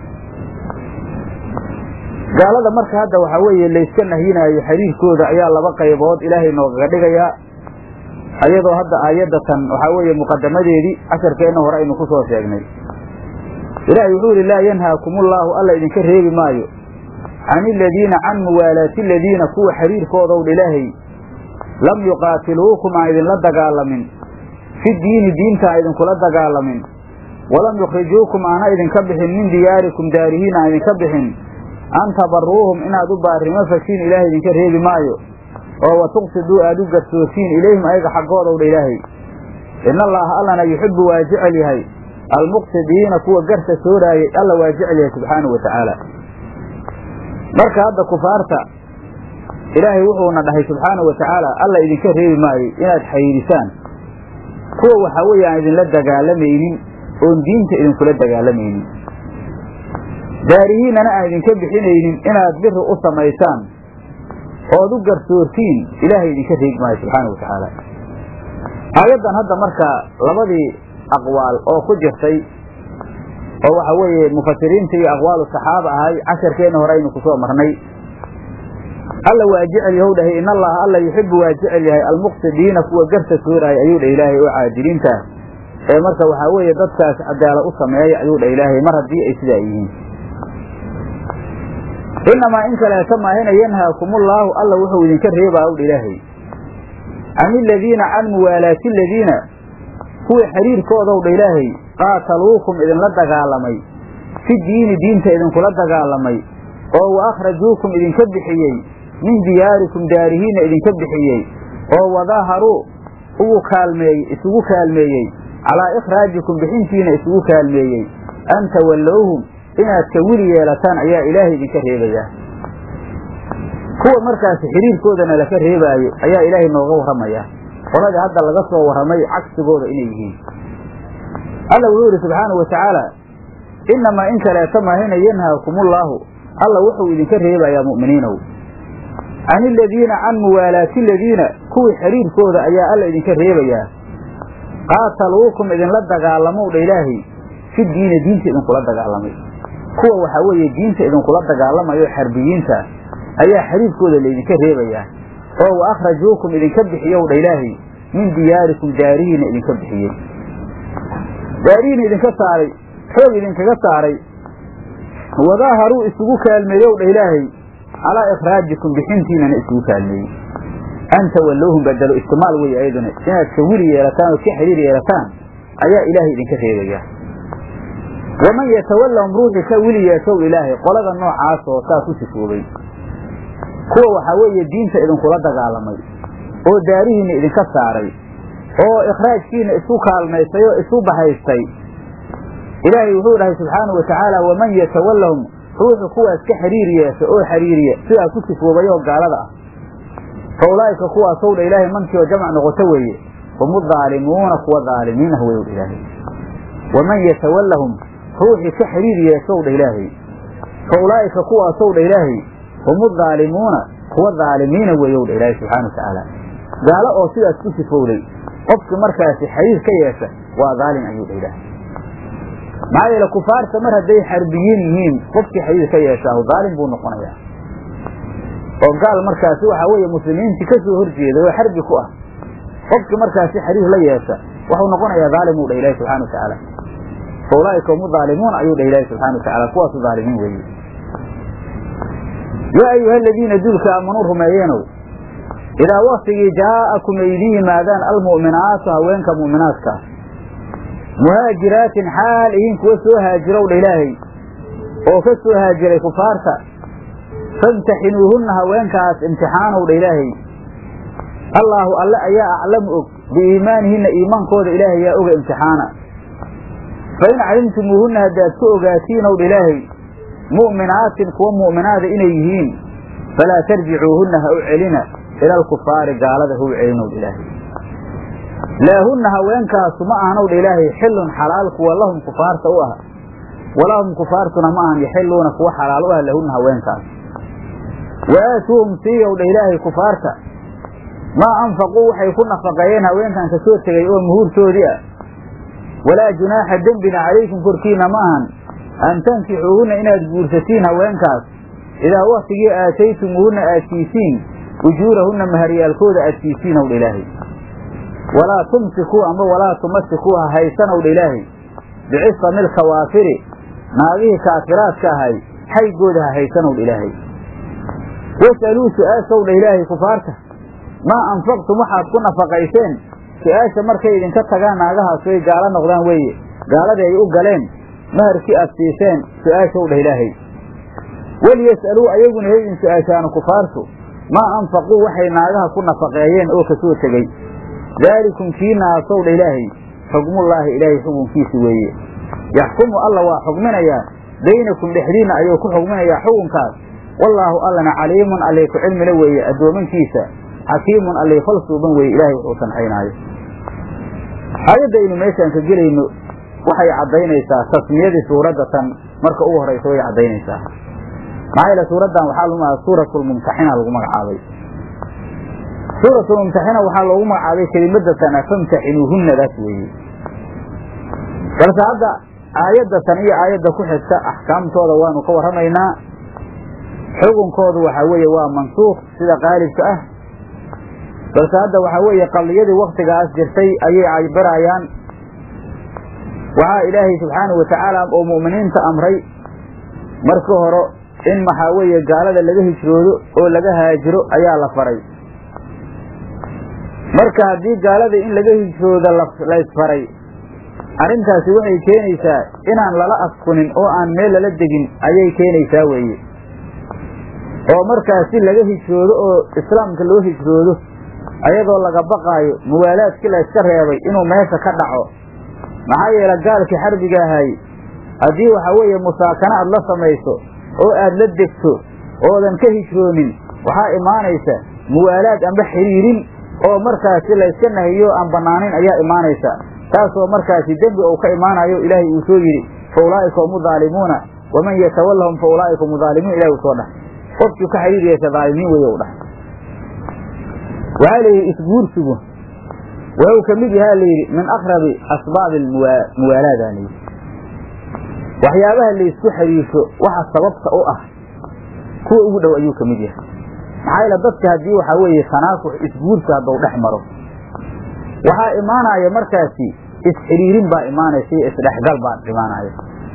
gaalada marka hadda waxaa weeye layska nahyinaayo xiriirkooda ayaa laba qaybood ilaahay noogaga dhigayaa ayadoo hadda aayaddatan waxaa weeye muqadamadeedii casharkeenna hore aynu ku soo sheegnay ilaahay wuxuu yidhi laa yanhaakumullaahu alla idinka reebi maayo can iladiina can muwaalaati aladiina kuwa xiriirkoodowdha ilaahay lam yuqaatiluukum aan idinla dagaalamin fi diini diinta aan idinkula dagaalamin walam yukhrijuukum aana idinka bixin min diyaarikum daarihiin aan idinka bixin an tabaruuhum inaad u baarimo fashiin ilaahay idinka reebi maayo oo wa tuqsiduu aad u garsoosiin ilayhim ayaga xaggoodowdha ilaahay ina allaaha allana yuxibbu waa jecel yahay almuqsidiina kuwa garta sooraayay alla waa jecel yahay subxaanahu watacaala marka hadda kufaarta ilaahay wuxuuna dhahay subxaanahu watacaala alla idinka reebi maayo inaad xayirisaan kuwa waxaa weeye aan idinla dagaalamaynin oon diinta idinkula dagaalamaynin daarihiinana aan idinka bixinaynin inaad biri u samaysaan ood u garsoortiin ilaahay idinka reebi maayo subxaana watacaala aayaddan hadda marka labadii aqwaal oo ku jirtay oo waxa weeye mufasiriinta iyo aqwaalu saxaaba ahay casharkeenna hore aynu kusoo marnay alla waa jecel yahow dhahay in allaha alla yuxibu waa jecel yahay almuqsidiina kuwa garta sooraaya ayuu dhah ilaahay oo caadiliinta ee marka waxaa weeye dadkaas cadaala u sameeya ayuu dhah ilaahay mar haddii ay sidaa yihiin inamaa in kaleeta maahina yanhaakumullaahu alla wuxuu idinka reebaa owdha ilaahay can iladiina can muwaalaati aladiina kuwii xiriirkoodowdha ilaahay qaataluukum idinla dagaalamay fi diini diinta idinkula dagaalamay oo wa akhrajuukum idinka bixiyey min diyaarikum daarihiinna idinka bixiyey oo wadaaharuu ugu kaalmeeyey isugu kaalmeeyey calaa ikhraajikum bixintiina isugu kaalmeeyey an tawallowhum inaad ka wili yeelataan ayaa ilaahay idinka reebayaa kuwa markaasi xiriirkoodana laka reebaayo ayaa ilaahay nooga warramaya qoladii hadda laga soo warramay cagsigooda inay yihiin alla wuxuu yidhi subxaanau wa tacaala innamaa in kaleeta maahina yanhaakumullaahu alla wuxuu idinka reebayaa mu'miniinow can iladiina can muwaalaati aladiina kuwii xiriirkooda ayaa alla idinka reebayaa qaataluukum idinla dagaalamow dha ilaahay fi diina diinta idinkula dagaalamay kuwa waxaa weeye diinta idinkula dagaalamayo xarbiyiinta ayaa xiriirkooda laydinka reebayaa oo wa akhrajuukum idinka bixiyow dha ilaahay min diyaarikum daarihiina idinka bixiyey daarihiina idinka saaray xoog idinkaga saaray wadaaharuu isugu kaalmeeyow dha ilaahay calaa ikhraajikum bixintiinana isugu kaalmeeyey an tawallowhum badelo istimaal wey ayaduna inaad ka wili yeelataan ood ka xiriir yeelataan ayaa ilaahay idinka reebayaa waman yatawallahum ruuxii ka wili yeeshow ilaahay qolada noocaas oo saa ku sifoobay kuwa waxaa weeye diinta idinkula dagaalamay oo daarihiinna idinka saaray oo ikhraajkiina isu kaalmaystay oo isu bahaystay ilaahay wuxuu dhahay subxaanau wa tacaala waman yatawallahum ruuxu kuwaas ka xiriir yeesha oo xiriiriya sidaa ku sifoobay oo gaalada ah fa ulaa'ika kuwaasow dha ilaahay mankii oo jamc noqoto weeye hum udaalimuuna kuwa daalimiinah weyow dha ilaahay waman yatawallahum ruuxii ka xiriir yeeshow dha ilaahay fa ulaa'ika kuwaasow dha ilaahay hum udaalimuuna kuwa daalimiina weeyow dha ilaahay subxana wa tacaala gaalo oo sidaas ku sifowday qofki markaasi xiriir ka yeesha waa daalim ayuu dha ilaahay maxaa yeele kufaarta mar hadday xarbiyiin yihiin qofkii xiriir ka yeeshaahu daalim buu noqonayaa oo gaal markaasi waxaa weeye muslimiintii ka soo horjeeday oo xarbi ku ah qofkii markaasi xiriir la yeesha waxuu noqonayaa daalim uu dha ilahi subxana wa tacaala fa ulaa'ika hum udaalimuun ayuu dha ilaahi subxana wa tacala kuwaasu daalimiin weeye yaa ayuha aladiina duulka aamanuu rumeeyeenow idaa waktigii jaa'akum ay idin yimaadaan almu'minaatu haweenka mu'minaadka muhaajiraatin xaal ihin kuwa soo haajirow dha ilaahay oo ka soo haajiray kufaarta famtaxinuuhunna haweenkaas imtixaanow dha ilaahay allaahu alle ayaa aclamu og biiimaanihinna iimaankooda ilaahay yaa oga imtixaana fa in calimtumuuhunna haddaad ku ogaatiinow dha ilaahay mu'minaatin kuwa mu'minaada inay yihiin falaa tarjicuuhunna ha u celina ila alkufaari gaalada ha u celinow dha ilaahay laahunna haweenkaasu ma ahanow dha ilaahay xillun xalaal kuwa lahum kufaarta u ah walahum kufaartuna ma ahan yaxiluuna kuwa xalaal u ah lahunna haweenkaas wa aatuuhum siiyow dha ilaahay kufaarta maa anfaquu waxay ku nafaqeeyeen haweenkan ka soo tegay oo muhuurtoodii ah walaa junaaxa dembina calaykum korkiina ma ahan an tankixuuhunna inaad guursatiin haweenkaas idaa waktigii aataytumuuhunna aad siisiin ujuurahunna maharyaalkooda aad siisiin ow dha ilaahay walaa tumsikuu ama walaa tumasikuu ha haysanow dha ilaahay bicisami lkawaafiri naagihii kaafiraadka ahay xaygooda ha haysanow dha ilaahay was'aluu su-aashow dha ilaahay kufaarta maa anfaqtum waxaad ku nafaqayseen su-aasha markay idinka tagaan naagahaas way gaalo noqdaan weeye gaaladii ay u galeen maharkii aad siiseen su-aashow dhah ilaahay waliyas'aluu ayaguna hay idin su-aashaanu kufaartu maa anfaquu waxay naagaha ku nafaqeeyeen oo kasoo tegey daalikum kii naasow dha ilaahay xukmullaahi ilaahay xukunkiisi weeye yaxkumu alla waa xukminayaa baynakum dhexdiinna ayuu ku xukminayaa xukunkaas wallaahu allana caliimun allay ku cilmila weeye addoomankiisa xakiimun allay fal suuban weeye ilaahay wuxuu sanxaynaayo aayadda aynu meeshaan ka gelayno waxay caddaynaysaa tasmiyadii suuradda tan marka ugu horaysa way caddaynaysaa maxaa yeele suuraddan waxaa lagu magacaabay suuratulmumtaxina lagu magacaabay suuratulmumtaxina waxaa loogu magacaabay kelimada tana famtaxinuuhunnadaas weeye balse hadda aayadda tan iyo aayadda ku xigta axkaamtooda waanu ka warramaynaa xukunkoodu waxaa weeye waa mansuuq sida qaalibka ah balse hadda waxaa weeye qadiyadii waktigaas jirtay ayay cabirayaan waxaa ilaahay subxaanahu watacaala oo mu'miniinta amray marka hore in maxaa weeye gaalada laga hijroodo oo laga haajiro ayaa la faray marka haddii gaalada in laga hijroodo laysfaray arrintaasi waxay keenaysaa inaan lala askunin oo aan meel lala degin ayay keenaysaa weeye oo markaasi laga hijroodo oo islaamka loo hijroodo ayadoo laga baqaayo muwaalaadkii la yska reebay inuu meesha ka dhaco maxaa yeele gaalkii xarbiga ahay haddii waxa weeye musaakano aad la samayso oo aad la degto oodan ka hijroonin waxaa imaanaysa muwaalaad amba xiriirin oo markaasi layska nahiyo aan banaanayn ayaa imaanaysa taasoo markaasi dembi uu ka imaanayo ilaahay uu soo yidhi fa ulaa'ika hum udaalimuuna waman yatawallahum fa ulaa'ika hum udaalimuun ilahi uu soo dhahay qofkii ka xiriir yeesha daalimiin weeye u dhahay waxaa layidhi isguursigu wuxuu ka mid yahaa layidhi min akrabi asbaabi muwaalaada layidhi waxyaabaha laysku xiriirsho waxa sababta u ah kuwa ugu dhow ayuu ka mid yahay maxaa yeele dadka haddii waxaa weeye tanaasux isguursi haddau dhex maro waxaa imaanaya markaasi isxiriirin baa imaanaysa iyo isdhexgal baa imaanaya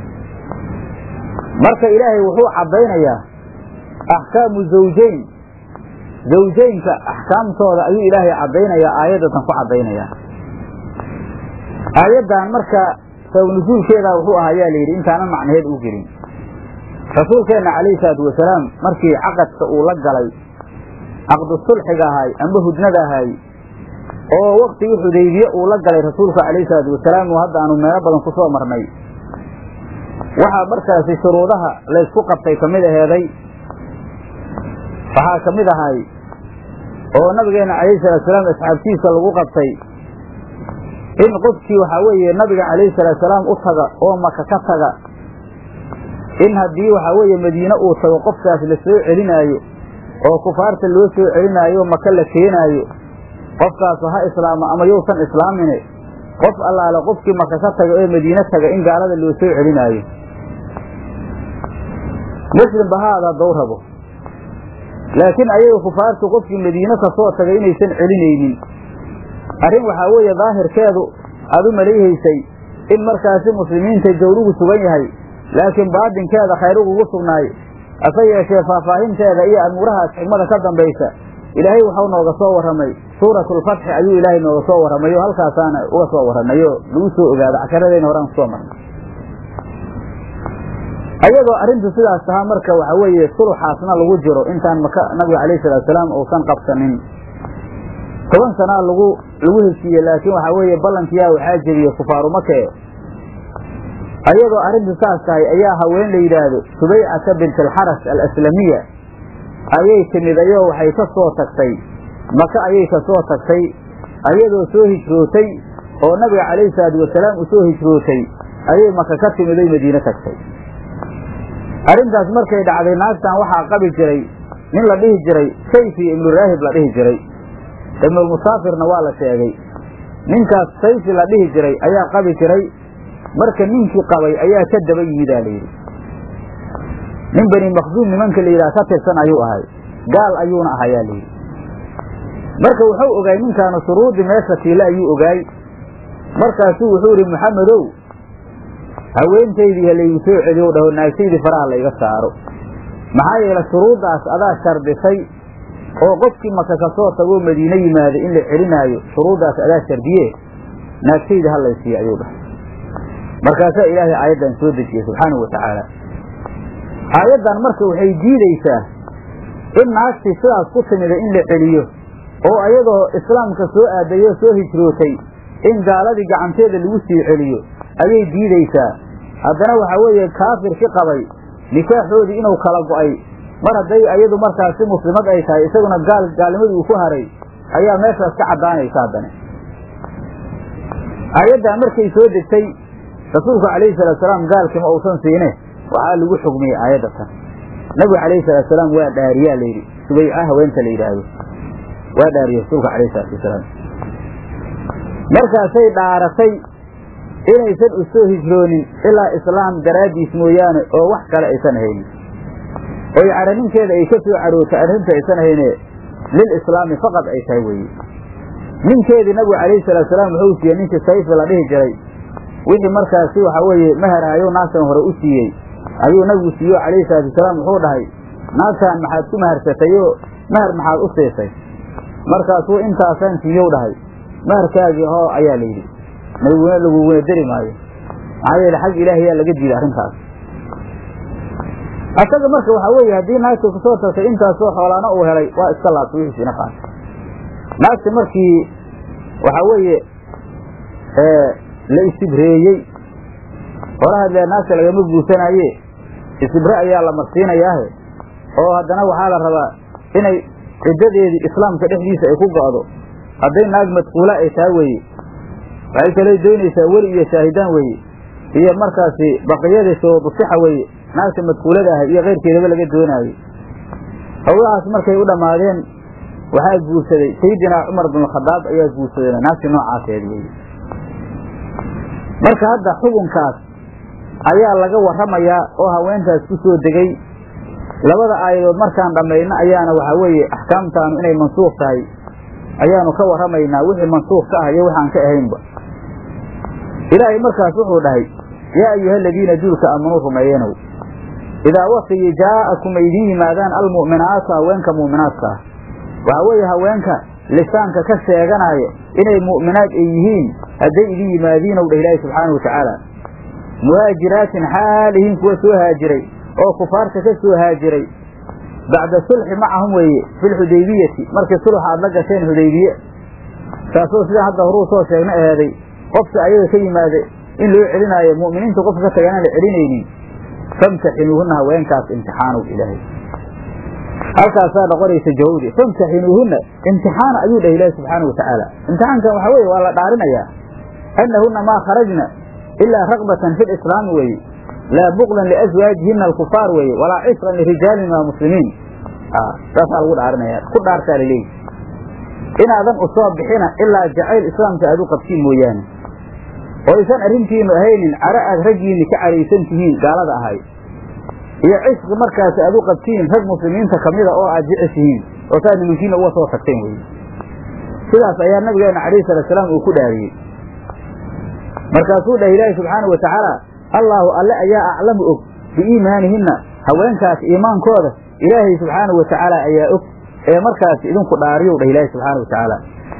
marka ilaahay wuxuu caddaynayaa axkaamu zawjayn zawjaynka axkaamtooda ayuu ilaahay caddaynayaa aayaddatan ku caddaynayaa aayaddan marka sabab nusuulkeeda wuxuu ahaa ayaa layidhi intaanan macnaheed u gelin rasuulkeenna calayhi salaatu wasalaam markii caqadka uu la galay caqdu sulxiga ahay amba hudnada ahay oo waktigii xudaybiye uu la galay rasuulka calayhi salaatu wasalaam oo hadda aanu meelo badan ku soo marnay waxaa markaasi shuruudaha laysku qabtay ka mid aheeday waxaa ka mid ahay oo nabigeena calayhi salatu salaam asxaabtiisa lagu qabtay in qofkii waxaa weeye nabiga calayhi salaatu salaam u taga oo maka ka taga in haddii waxaa weeye madiine uu tago qofkaas la soo celinaayo oo kufaarta loo soo celinaayo maka la keenaayo qofkaasu ha islaamo ama yousan islaamine qof allaale qofkii maka ka taga ee madiine taga in gaalada loo soo celinaayo muslimba ha aada haddau rabo laakiin ayaga kufaartu qofkii madiine kasoo tagay inaysan celinaynin arrin waxaa weeye daahirkeedu aad u malayhaysay in markaasi muslimiinta jawrugu sugan yahay laakiin baadinkeeda khayrugugu sugnaay hase yeeshee faahfaahinteeda iyo amuurahaas xigmada ka dambaysa ilaahay waxau nooga soo warramay suuratulfatxi ayuu ilaahay nooga soo warramay oo halkaasaana uga soo warramay oo lagu soo ogaado casharadeyna horaan kusoo marnay ayadoo arrintu sidaas tahaa marka waxa weeye suluxaasna lagu jiro intaan maka nabiga calayhi salatu salaam uusan qabsanin toban sanaa lagu lagu heshiiye laakiin waxaa weeye ballankiyaa waxaa jebiye kufaaru make ayadoo arrintu saas tahay ayaa haween la yidhaahdo subaycata bint alxaras alaslamiya ayay timid ayoo waxay ka soo tagtay maka ayay ka soo tagtay ayadoo soo hijrootay oo nabiga calayhi salaatu wasalaam u soo hijrootay ayay maka ka timid oy madiine tagtay arrintaas markay dhacday naagtan waxaa qabi jiray nin la dhihi jiray sayfi ibnu raahib la dhihi jiray ibnulmusaafirna waa la sheegay ninkaas sayfi la dhihi jiray ayaa qabi jiray marka ninkii qabay ayaa ka daba yimidaa layidhi nin bani maksuum nimanka la yidhaha ka tirsan ayuu ahay gaal ayuuna ahayaa layidhi marka wuxuu ogaay ninkaanu shuruudii meesha tiile ayuu ogaay markaasuu wuxuu idhi maxamedow haweentaydii halaygu soo celiyo dhaho naagtaydii faraha layga saaro maxaa yeele shuruuddaas adaa shardisay oo qofkii maka ka soo tagoo madiine yimaado in la celinaayo shuruuddaas adaa shardiye naagtayda ha laysiiya ayuu dhahay markaasaa ilaahay aayaddan soo dejiyey subxaanahu wa tacaala aayaddan marka waxay diidaysaa in naagtii sidaas ku timida in la celiyo oo ayadoo islaamka soo aadayoo soo hijrootay in gaaladii gacanteeda lagu sii celiyo ayay diidaysaa haddana waxaa weeye kaafirki qabay nikaaxoodii inuu kala go'ay mar hadday ayadu markaasi muslimad ay tahay isaguna gaal gaalnimadii uu ku haray ayaa meeshaas ka caddaanaysa haddana aayaddaa markay soo degtay rasuulku calayhi salatu salaam gaalkima uusan siine waxaa lagu xugmiyey aayadda tan nabigu calayhi salatu salaam waa dhaariyaa layidhi subayca haweenta la yidhaahdo waa dhaariyey rasuulka calayhi salatu wasalaam markaasay dhaaratay inaysan u soo hijroonin ilaa islaam daraaddiis mooyaane oo wax kale aysan haynin oy caraninkeeda ay ka soo carootay arrinta aysan hayne lil islaami faqad ay tahay weeye ninkeedii nabigu calayhi salatu salaam wuxuu siiyey ninkii sayfi la dhihi jiray wixii markaasi waxaa weeye maharaayo naagtan hore u siiyey ayuu nabigu siiyo calayhi salaatu wasalaam wuxuu dhahay naagtan maxaad ku maharsatayoo mahar maxaad u siisay markaasuu intaasaan siiyow dhahay maharkaagii hoo ayaa la yidhi naguna laguguna deri maayo maxaa yeele xag ilaahayaa laga diiday arrintaas asaga marka waxaa weeye haddii naagta kusoo tagtay intaasoo xoolaana uu helay waa iska laabtay wixiisina qaatay naagta markii waxaa weeye la isibreeyey horaha dee naagta lagama guursanaaye isibre ayaa la marsiinayaahe oo haddana waxaa la rabaa inay ciddadeedii islaamka dhexdiisa ay ku go'do hadday naag madkuula ay taa weeye waxay kaley doonaysaa weli iyo shaahidaan weeye iyo markaasi baqiyadii shuruudusixa weeye naagta madkuulada ahay iyo keyrkeedaba laga doonaayo howlahaas markay u dhammaadeen waxaa guursaday sayidinaa cumar binkhadaab ayaa guursaday naagtii noocaaseed weye marka hadda xukunkaas ayaa laga warramayaa oo haweentaas ku soo degay labada aayadood markaan dhammayno ayaana waxaa weeye axkaamtaanu inay mansuuq tahay ayaanu ka warramaynaa wixii mansuuq ka ah iyo waxaan ka ahaynba ilaahay markaas wuxuu dhahay yaa ayuha aladiina duulka aamanuu rumeeyenow idaa waktigii jaa'akum ay idiin yimaadaan almu'minaatu haweenka mu'minaadka ah waxaa weeye haweenka lisaanka ka sheeganaya inay mu'minaad ay yihiin hadday idin yimaadiinow dhah ilaahi subxaanau watacaala muhaajiraatin xaalihiin kuwa soo haajiray oo kufaarta ka soo haajiray bacda sulxi macahum weeye filxudaybiyati markii sulxa aad la gasheen hudaybiye taasoo sidaan hadda horuu soo sheegna aheeday qofka ayaga ka yimaada in loo celinaayo mu'miniinta qofka ka tagaan aan la celinaynin famtaxinuuhunna haweenkaas imtixaanow ilaahay halkaasaa noqonaysa jawawdi famtaxinuuhunna imtixaana ayuu dhah ilaahi subxaana watacaala imtixaankan waxaa weye waa la dhaarinayaa annahunna maa kharajna ilaa rakbatan fi lislaami weeye laa buklan liaswaajihina alkufaar weeye walaa cisran lirijaalin waa muslimiin saasaa lagu dhaarinaya ku dhaartaa laleeyi inaadan u soo bixina ilaa jacayl islaamka aad u qabtiin mooyaane oo aysan arrintiinu ahaynin caro aad raggiinni ka caraysan tihiin gaalada ahay iyo cisqi markaas aad u qabtiin rag muslimiinta kamida oo aad jeceshihiin oo saad nimankiina uga soo tagteen weye sidaas ayaa nabigeena calayhi salaatsalaam uu ku dhaariyey markaasuu dhah ilaahi subxaana wa tacaala allaahu alle ayaa aclamu og biiimaanihinna haweenkaas iimaankooda ilaahay subxaanau wa tacaala ayaa og ee markaas idinku dhaariyow dhah ilaahi subxaana wa tacaala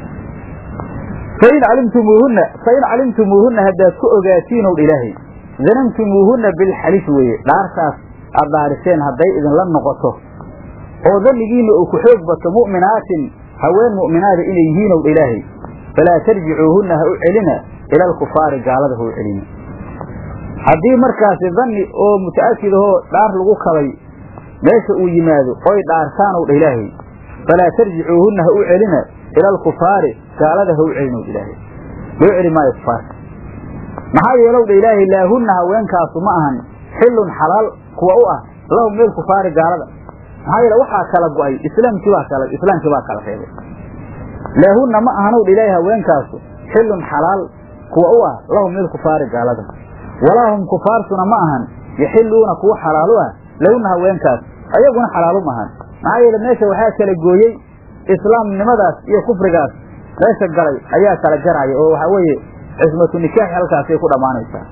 fain calimtumuuhunna fain calimtumuuhunna haddaad ku ogaatiinow dha ilaahay danamtumuuhunna bilxalif weeye dhaartaas aad dhaariseen hadday idinla noqoto oo dannigiinna uu ku xoog bato mu'minaatin haween mu'minaada inay yihiinow dha ilaahay falaa tarjicuuhunna ha u celina ila alkufaari gaalada ha u celina haddii markaasi danni oo muta'akid ahoo dhaar lagu kabay meesha uu yimaado oy dhaartaanow dha ilaahay falaa tarjicuuhunna ha u celina ila alkufaari gaalada ha u celinow ilaahay loo celi maayo kufaarka maxaa yeelow dha ilaahay laahunna haweenkaasu ma ahan xillun xalaal kuwa u ah lahum meel kufaari gaalada maxaa yeele waxaa kala go'ay islaamkii baa kala islaamkii baa kala reebay laahunna ma ahanow dha ilaahay haweenkaasu xillun xalaal kuwa u ah lahum meel kufaari gaalada walaa hum kufaartuna ma ahan yaxiluuna kuwa xalaalu ah lahunna haweenkaas ayaguna xalaalu ma ahan maxaa yeele meesha waxaa kala gooyey islaamnimadaas iyo kufrigaas meesha galay ayaa kala jaraya oo waxaa weeye cismatu nikaaxi halkaasay ku dhammaanaysaa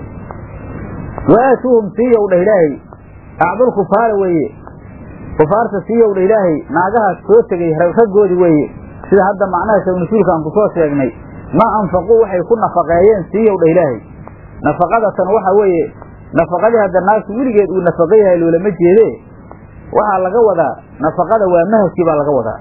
wa aatuuhum siiyow dhah ilaahay acdul kufaara weeye kufaarta siiyow dhah ilaahay naagahaas soo tegay raggoodii weeye sida hadda macnaha shawnasuulkaan ku soo sheegnay maa anfaquu waxay ku nafaqeeyeen siiyow dhah ilaahay nafaqadatan waxa weeye nafaqadii hadda naagtu weligeed uu nafaqo yahay loolama jeede waxaa laga wadaa nafaqada waa mahaskii baa laga wadaa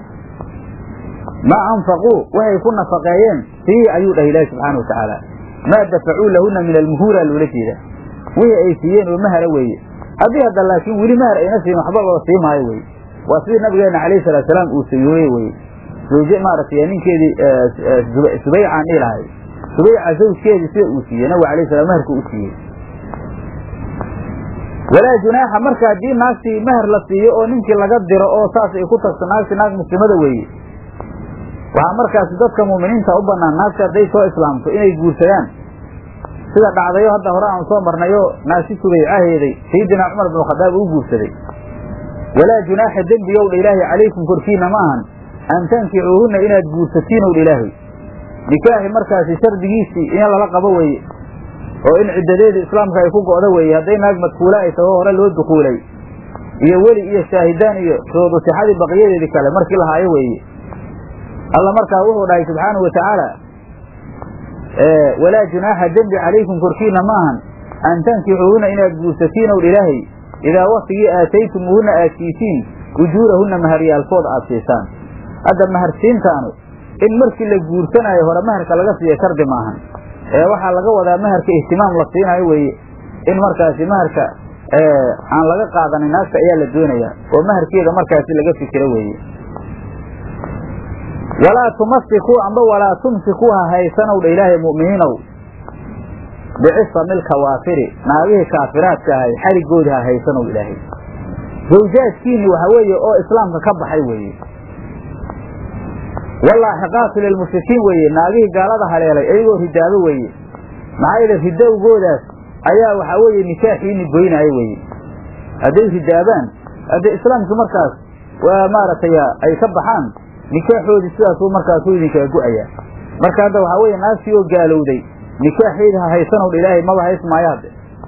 maa anfaquu waxay ku nafaqeeyeen sii ayuu dhahay ilaahi subxaana wa tacaala maa dafacuu lahunna min almuhuura loola jeeda wixii ay siiyeen oo mahara weeye haddii hadda laakiin weli mahar ayna siin waxba loo sii maayo weye waa sidii nabigeena calayhi salaatu salaam uu sayooye weye zawje maaragtay ninkeedii subaycaan dhihi lahay subayca zawjkeedii sida uu siiyey nabiga alayh salam maharka u siiyey walaa junaaxa marka haddii naagtii mahar la siiyo oo ninkii laga diro oo saas ay ku tagto naagtii naag muslimada weeye waxaa markaasi dadka muuminiinta u banaan naagti hadday soo islaamto inay guursadaan sida dhacdayo hadda hore aan soo marnayo naagti subaycaheeday sayidina cumar binu khadaab uu guursaday walaa junaaxa dembiyow dha ilaahay calaykum korkiina ma ahan an tankicuuhunna inaad guursatiinow dha ilaahay nikaaxi markaasi shardigiisii in lala qabo weeye oo in ciddadeeda islaamka ay ku go'do weeye hadday naag madkuula ay taho hore loo dukuulay iyo weli iyo shaahidaan iyo shuruudu sixadii baqiyadeedii kale markii lahaayo weeye alla markaa wuxuu dhahay subxaanahu wa tacaala walaa junaaxa dembi calaykum korkiina ma ahan an tankixuuhuna inaad guursatiinow ilaahay idaa waktigii aataytumuuhunna aad siisiin ujuurahunna maharyaalkooda aad siisaan hadda maharsiintaanu in markii la guursanaayo hore maharka laga siiya shardi maahan ee waxaa laga wadaa maharka ihtimaam la siinayo weeye in markaasi maharka aan laga qaadanin naagta ayaa la doonayaa oo maharkeeda markaasi laga fikiro weeye walaa tumasikuu amba walaa tumsikuu ha haysanow dha ilaahay mu'miniinow bicisami lkawaafiri naagihii kaafiraadka ahay xarigoodi ha haysanow ilaahay zawjaadkiini waxa weeye oo islaamka ka baxay weeye walaaxiqaatu lilmushrikiin weeye naagihii gaalada haleelay ayagoo ridaabo weeye maxaa yeele ridowgoodaas ayaa waxaa weeye nikaaxiini goynaayo weeye hadday ridaabaan hadday islaamkii markaas waa maaragtay ay ka baxaan nikaaxoodii sidaasuu markaasuu idinkaa go-ayaa marka hadda waxaa weeye naagtii oo gaalowday nikaaxeedi ha haysanow ilaahay maba hays maayaade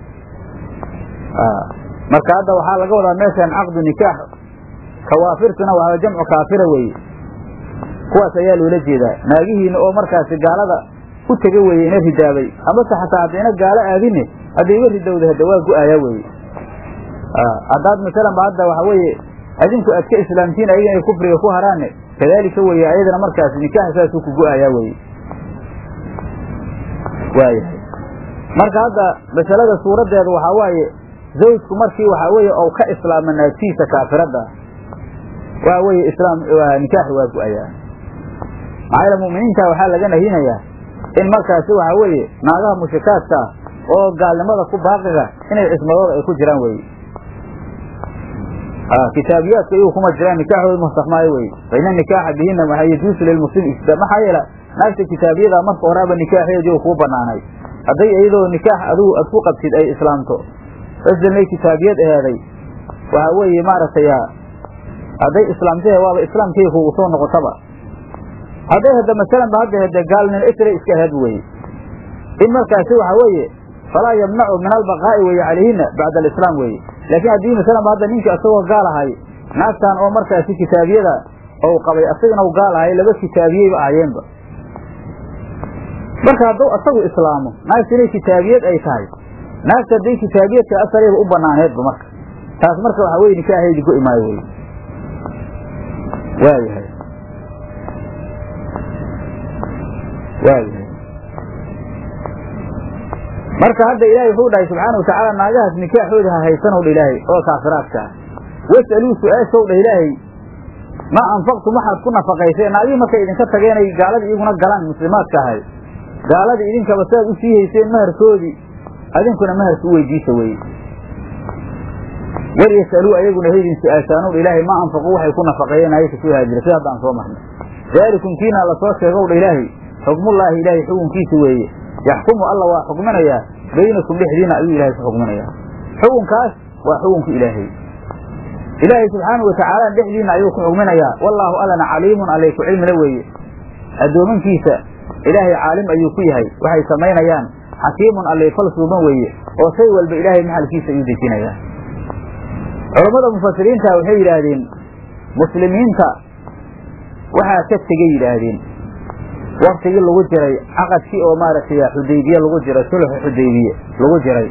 marka hadda waxaa laga wadaa meeshan caqdu nikaax kawaafirtuna waa jamcu kaafira weeye kuwaas ayaa loola jeedaa naagihiina oo markaasi gaalada u tega weeye ina ridaabay amase xataa haddayna gaalo aadine hadday iga ridowda hadda waa go-ayaa weeye haddaad masalan ba hadda waxa weeye adinku aad ka islaamtiin ayaga inay kufriga ku haraane kadaalika weeye ayadana markaasi nikaaxa saasuu ku go-ayaa weye waayahay marka hadda masalada suuraddeeda waxaa waaye zawjku markii waxaa weeye ou ka islaama naagtiisa kaafirada waxa weeye islaam nikaaxi waa go-ayaa maxaa yaele mu'miniinta waxaa laga nahinayaa in markaasi waxaa weeye naagaha mushrikaadka ah oo gaalnimada ku baaqiga inay cismadooda ay ku jiraan weye kitaabiyaadka iyagu kuma jiraan nikaaxooda muhtakmaayo weye fa ina nikaaxa bihina waxaa yajuusu lilmuslim isda maxaa yeele naagta kitaabiyada marka horaaba nikaaxeedii kuu banaanay hadday iyadoo nikaax adigu ad ku qabtid ay islaamto aslay kitaabiyad aheeday waxaa weeye maaragtay hadday islaamtahe waaba islaamkay kugu soo noqotaba hadday hadda masalan ba hadda hade gaalnin isra iska aheed weye in markaasi waxaa weeye falaa yamnacu min albaqaa'i weye calayhina bacda alislaam weye laakiin haddii masalan ba hadda ninka isagoo gaal ahay naagtan oo markaasi kitaabiyada ou qabay asagana u gaal ahay laba kitaabiyeyba ahayeenba marka hadduu asagu islaamo naagta inay kitaabiyad ay tahay naagta hadday kitaabiyadka asareeba u banaaneedba marka taas marka waxaa weye nikaaxeedi go-i maayo wey waayahay waayahay marka hadda ilaahay wuxuu dhahay subxaana watacaala naagahaas nikaaxooda ha haysanow dha ilaahay oo kaafiraadka ah was'aluu su-aashow dha ilaahay maa anfaqtum waxaad ku nafaqayseen naagihii markay idinka tageenay gaaladii iyaguna galaan muslimaadka ahay gaaladii idinkaba siaad u sii hayseen maharkoodii adinkuna maharka u weydiisa weye war yasaluu ayaguna haydin su-aashaanow ilaahay ma anfaquu waxay ku nafaqeeyeen ayaka soo haajira sida haddaan soo marnay daalikum kiinaa lasoo sheegow dha ilaahay xukmullaahi ilaahay xukunkiisa weeye yaxkumu alla waa xukminayaa baynakum dhexdiina ayuu ilaahay ku xukminayaa xukunkaas waa xukunka ilaahay ilaahay subxaanau watacaala dhexdiina ayuu ku xukminayaa wallaahu allana caliimun allay ku cilmila weeye addoomankiisa ilaahay caalim ayuu ku yahay waxay samaynayaan xakiimun allay fal suuban weeye oo shay walba ilaahay maxalkiisa ayuu dejinayaa culammada mufasiriinta waxay yidhaahdeen muslimiinta waxaa ka tegay yidhaahdeen waktigii lagu jiray caqadkii oo maaragtay xudaybiye lagu jiray sulxu xudaybiye lagu jiray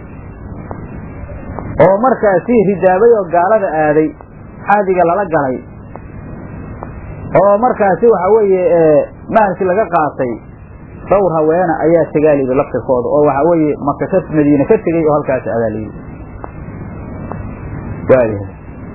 oo markaasi ridaabay oo gaalada aaday xaadiga lala galay oo markaasi waxa weeye mahalkii laga qaatay dhowr haweena ayaa tegaa layidhi laftirkooda oo waxaa weeye maka ka madiine ka tegey oo halkaasi adaa layidhi waayahay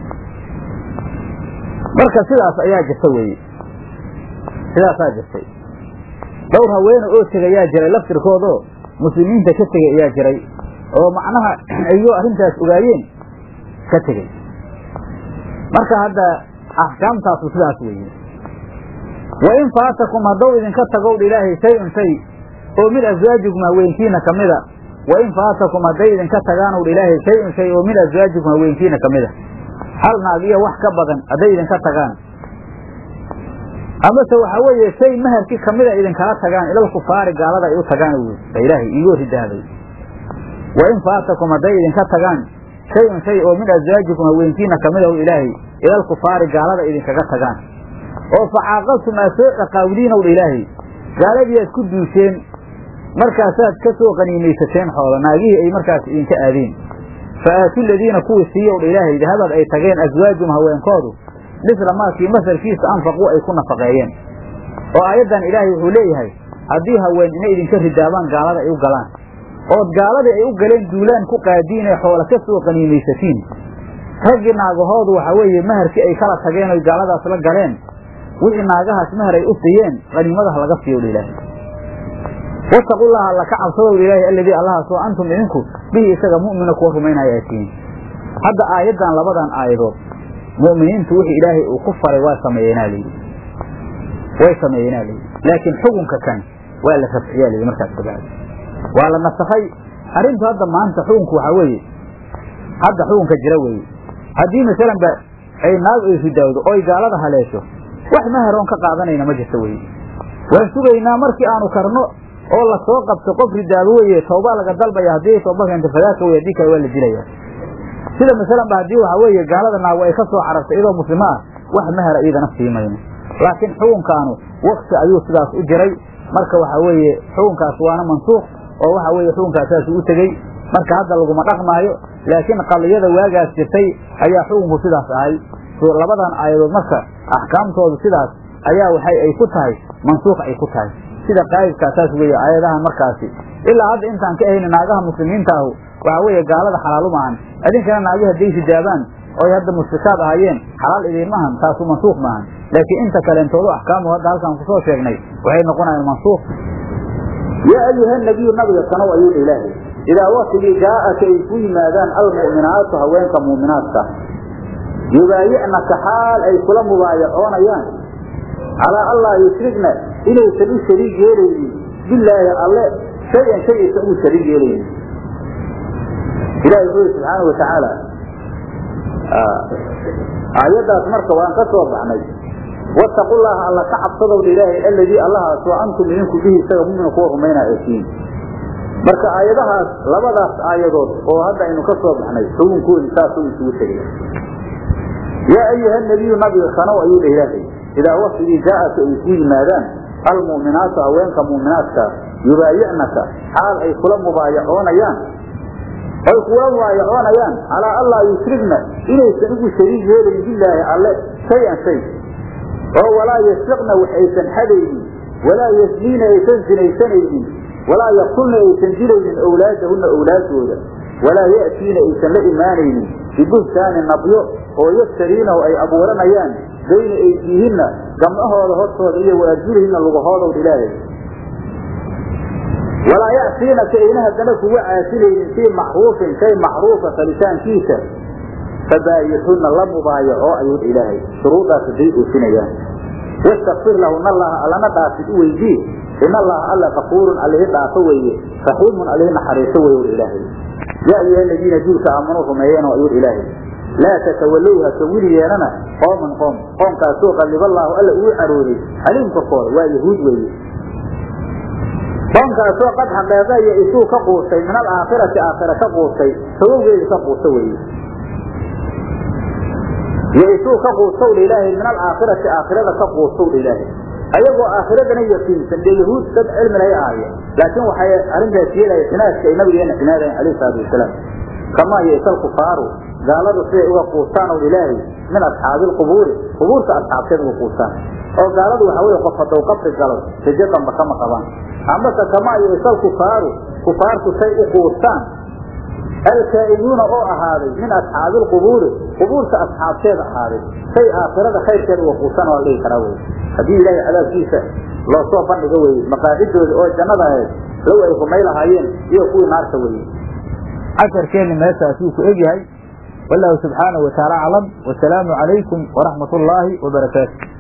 marka sidaas ayaa jirta weeye sidaasaa jirtay dhowr haweene oo tegayaa jiray laftirkoodoo muslimiinta ka tegay ayaa jiray oo macnaha ayagoo arrintaas ogaayeen ka tegey marka hadda axkaamtaasu sidaas weeye wa in faatakum hadduu idinka tagowdha ilaahay shay-un shay oo min aswaajikum haweenkiina ka mida wa in faatakum hadday idinka tagaanowdha ilaahay shay-un shay oo min aswaajikum haweenkiina ka mida hal naag iyo wax ka badan hadday idinka tagaan amase waxaa weeye shay maharkii kamida idinkala tagaan ilal kufaari gaalada ay u tagaan wy ba ilaahay iigoo ridaaday wa in faatakum hadday idinka tagaan shay-un shay oo min aswaajikum haweenkiina kamida ilaahay ilal kufaari gaalada idinkaga tagaan oo facaaqaltum aad soo dhaqaawdiinow dha ilaahay gaaladii aad ku duusheen markaasaad ka soo qaniimaysateen xoola naagihii ay markaas idinka aadeen fa aatu ladiina kuwii siiyow dha ilaahay dahabad ay tageen aswaajum haweenkoodu misla maakii masalkiisa anfaquu ay ku nafaqeeyeen oo aayaddan ilaahay wuxuu leeyahay haddii haween inay idinka ridaabaan gaalada ay u galaan ood gaaladii ay u galeen duulaan ku qaadiin ee xoola ka soo qaniimaysatiin raggii naagahoodu waxa weeye maharkii ay kala tageen oy gaaladaas la galeen wixii naagahaas mahar ay u siiyeen qaniimadaha laga siiyo dha ilaahay wattaqullaha alla ka cabsadow ilaahay alladii allahaas oo antum idinku bihi isaga mu'mina kuwa rumaynaya ay tihiin hadda aayaddan labadan aayadood mu'miniintu wixii ilaahay uu ku faray waa sameeyeenaa layidhi way sameeyeenaa layidhi laakiin xukunka kan waa la rafciyaa layidhi markaas kabacdi waa la nasakhay arrintu hadda maanta xukunku waxaa weeye hadda xukunka jira weeye haddii masalan ba ay naag ay ridaawdo oy gaalada haleesho wax maharoon ka qaadanayna ma jirto weye waan sugaynaa markii aanu karno oo la soo qabto qof ridaabo weye tawbaa laga dalbaya haddii tooba keento fadaaka wey haddii kale waa la dilaya sida masalan ba haddii waxaa weeye gaalada naago ay ka soo carartay iyadoo muslimo ah wax mahara iyadana sii mayno laakiin xukunkaanu wakti ayuu sidaas u jiray marka waxaa weeye xukunkaas waana mansuuq oo waxa weeye xukunkaas saas u tegey marka hadda laguma dhaqmaayo laakiin qadiyada waagaas jirtay ayaa xukunku sidaas ahay labadan aayadood marka axkaamtoodu sidaas ayaa waxay ay ku tahay mansuuq ay ku tahay sida qaa'idkaa saas weeye aayadahan markaasi ilaa hadda intaan ka ahayna naagaha muslimiinta ahu waxaa weeye gaalada xalaalu maahan idinkana naagi hadday hijaabaan oy hadda mushrikaad ahaayeen xalaal idiin maahan taasu mansuuq maahan laakiin inta kaleentoodu axkaamu hadda halkaan kusoo sheegnay waxay noqonayaan mansuuq yaa ayuha nabiyu nabiga sanow ayuu ilaahay idaa waktigii jaa'aka ay ku yimaadaan almu'minaatu haweenka muuminaadka yubaayicnaka xaal ay kula mubaayacoonayaan calaa allaa yushrigna inaysan u shariig yeelaynin bilaahi alle shay-an shay aysan ugu shariig yeelaynin ilahi wuxuu yhi subxaana wa tacaala aayaddaas marka waan ka soo baxnay wattaqu llaha alla ka cabsadowdha ilaahay alladii allahaasoo antum idinku bihi isaga mumina kuwa rumaynaa eesiin marka aayadahaas labadaas aayadood oo hadda aynu ka soo baxnay xukunkoodi saasuu isugu tegay yaa ayuha nabiyu nabiga sanow ayuu dha ilaahay idaa waktigii jaa'aka ay ku yimaadaan almu'minaatu haweenka muuminaadka yubaayicnaka xaal ay kula mubaayacoonayaan ay kula mubaayacoonayaan calaa allaa yushrigna inaysan ugu shariig yeelayn bilaahi alle shay-an shay oo walaa yasriqna wax aysan xadaynin walaa yasniina aysan sinaysanaynin walaa yaqtulna aysan dilaynin owlaadahunna owlaadooda walaa ya'tiina aysan la imaanaynin bibuhtaanin nabyo oo yaftariinahu ay abuuranayaan bayna aydiihinna gamcahooda hortooda iyo waarjulihinna lugahoodow ilaahay walaa yacsiinaka ayna haddana kuga caasinaynin fii macruufin shay macruufa falitaankiisa fabaayixunna la mubaayaco ayuu ilaahay shuruudaas haday oofinayaan wastakfir lahuna allaha allana dhaafid u weydii in allaha alla kafuurun allihi dhaafo weeye raxiimun allihi naxariiso wey ilaahay yaa ayuha aladiina duulka aamanuu rumeeyeenoo ayuu ilaahay laa tatawallow ha ka wili yeelana qooman qoom qoomkaasoo qalliballaahu alla uu carooday caliim korkooda waa yahuud weeye qoomkaasoo qad xaqeeqaya isuu ka quustay min alaakhirati aakhira ka quustay sabowgeedi ka quusta weeye iyo isuu ka quustowdha ilaahay min alaakhirati aakhirada ka quustowdha ilaahay ayagoo aakhiradana yaqiinsan dee yahuud dad cilmi lahay ahaayeen laakiin waxay arrintaas yeelaya xinaadka ay nabigeena xinaadayen alayh salaatu wasalaam kamaa yaysal kufaaru gaaladu siday uga quustaan ow ilaahay min asxaabi lqubuuri qubuurta asxaabteed uga quustaan oo gaaladu waxa weye qof haddou qabri galo rajo damba kama qabaan amase kamaa yaysal kufaaru kufaartu say u quustaan alkaa'inuuna oo ahaaday min asxaabi lqubuuri qubuurta asxaabteeda ahaaday say aakhirada khayrkeeda uga quustaan waa la dhihi karaa wey haddii ilaahay cadaabkiisa loo soo bandhigo weye maqaacidooda oo jannada ahayd low ay rumay lahaayeen iyo kuwii naarta weye casharkeenni meeshaasuu ku egyahay wallahu subxaanahu wataala aclam wasalaamu calaykum waraxmat ullaahi wabarakaatu